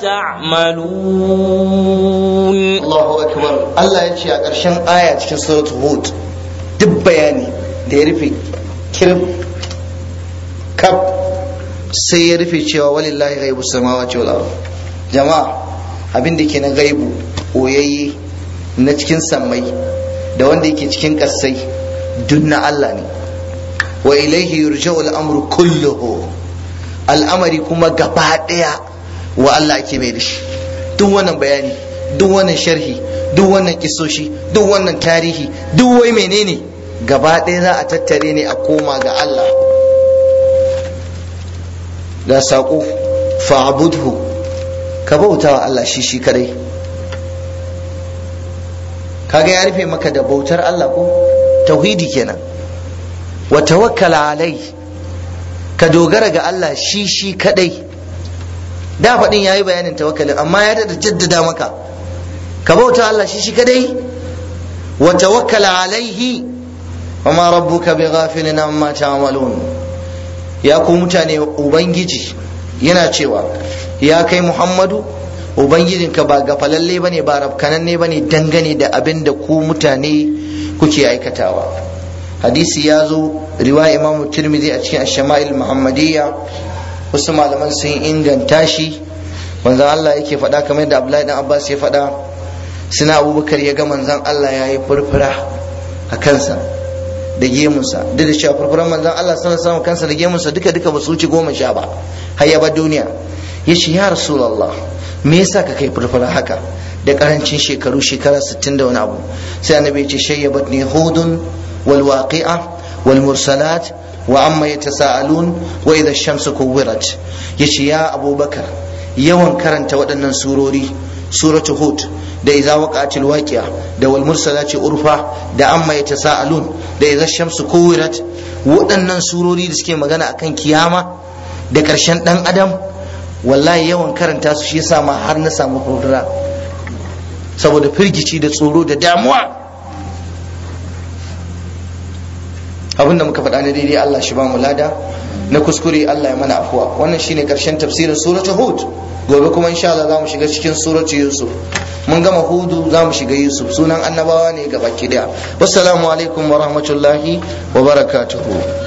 ta'malun Allahu akbar Allah ya ce a ƙarshen aya cikin suratul hud duk bayani da ya rufe kirb kaf sai ya rufe cewa walillahi ghaibu samawati wal ard jama'a abin da ke na gaibu oyayye na cikin sammai da wanda yake cikin kassai duk na Allah ne wa ilaihi yurja'u al-amru kulluhu al'amari kuma gaba daya wa Allah ake mai da shi duk wannan bayani duk wannan sharhi duk wannan kisoshi duk wannan tarihi duk wai menene gaba ɗaya za a tattare ne a koma ga Allah da saƙo fa'budhu ka bauta wa Allah shi shi kadai kaga ya rufe maka da bautar Allah ko tauhidi kenan wa tawakkala alai ka dogara ga Allah shi shi kadai da faɗin yayi bayanin tawakkalin amma ya da jaddada maka ka bauta Allah shi shi kadai wa tawakkala alaihi wa ma rabbuka bighafilin amma ta'malun ya ku mutane ubangiji yana cewa ya kai muhammadu ubangijinka ba gafalalle bane ba rafkananne bane dangane da abin da ku mutane kuke aikatawa hadisi ya zo riwaya imamu tirmidhi a cikin ash-shama'il muhammadiyya wasu malaman sun inganta shi manzon Allah yake faɗa kamar da Abdullahi dan Abbas ya faɗa suna Abubakar ya ga manzon Allah ya yi furfura a kansa da gemunsa duk da cewa furfuran manzon Allah sallallahu alaihi kansa da gemunsa duka duka ba su wuce goma sha ba har ya bar duniya ya ce ya rasulullah me yasa ka kai furfura haka da karancin shekaru shekara 60 da wani abu sai annabi ya ce shayyabat ni hudun wal waqi'a wal mursalat wa amma yatasaalun wa idha ash-shamsu kuwirat yace ya abubakar yawan karanta waɗannan surori suratu hud da idza waqa'atil waqi'a da wal mursalati urfa da amma yatasaalun da idza ash-shamsu kuwirat waɗannan surori da suke magana akan kiyama da ƙarshen ɗan adam wallahi yawan karanta su shi yasa ma har na samu furfura saboda firgici da tsoro da damuwa abinda muka faɗa na daidai Allah shi ba mu lada na kuskure Allah ya mana afuwa wannan shine karshen tafsirin suratul hud gobe kuma insha Allah za mu shiga cikin suratul yusuf mun gama hudu za mu shiga yusuf sunan annabawa ne ga baki daya wassalamu alaikum wa rahmatullahi wa barakatuhu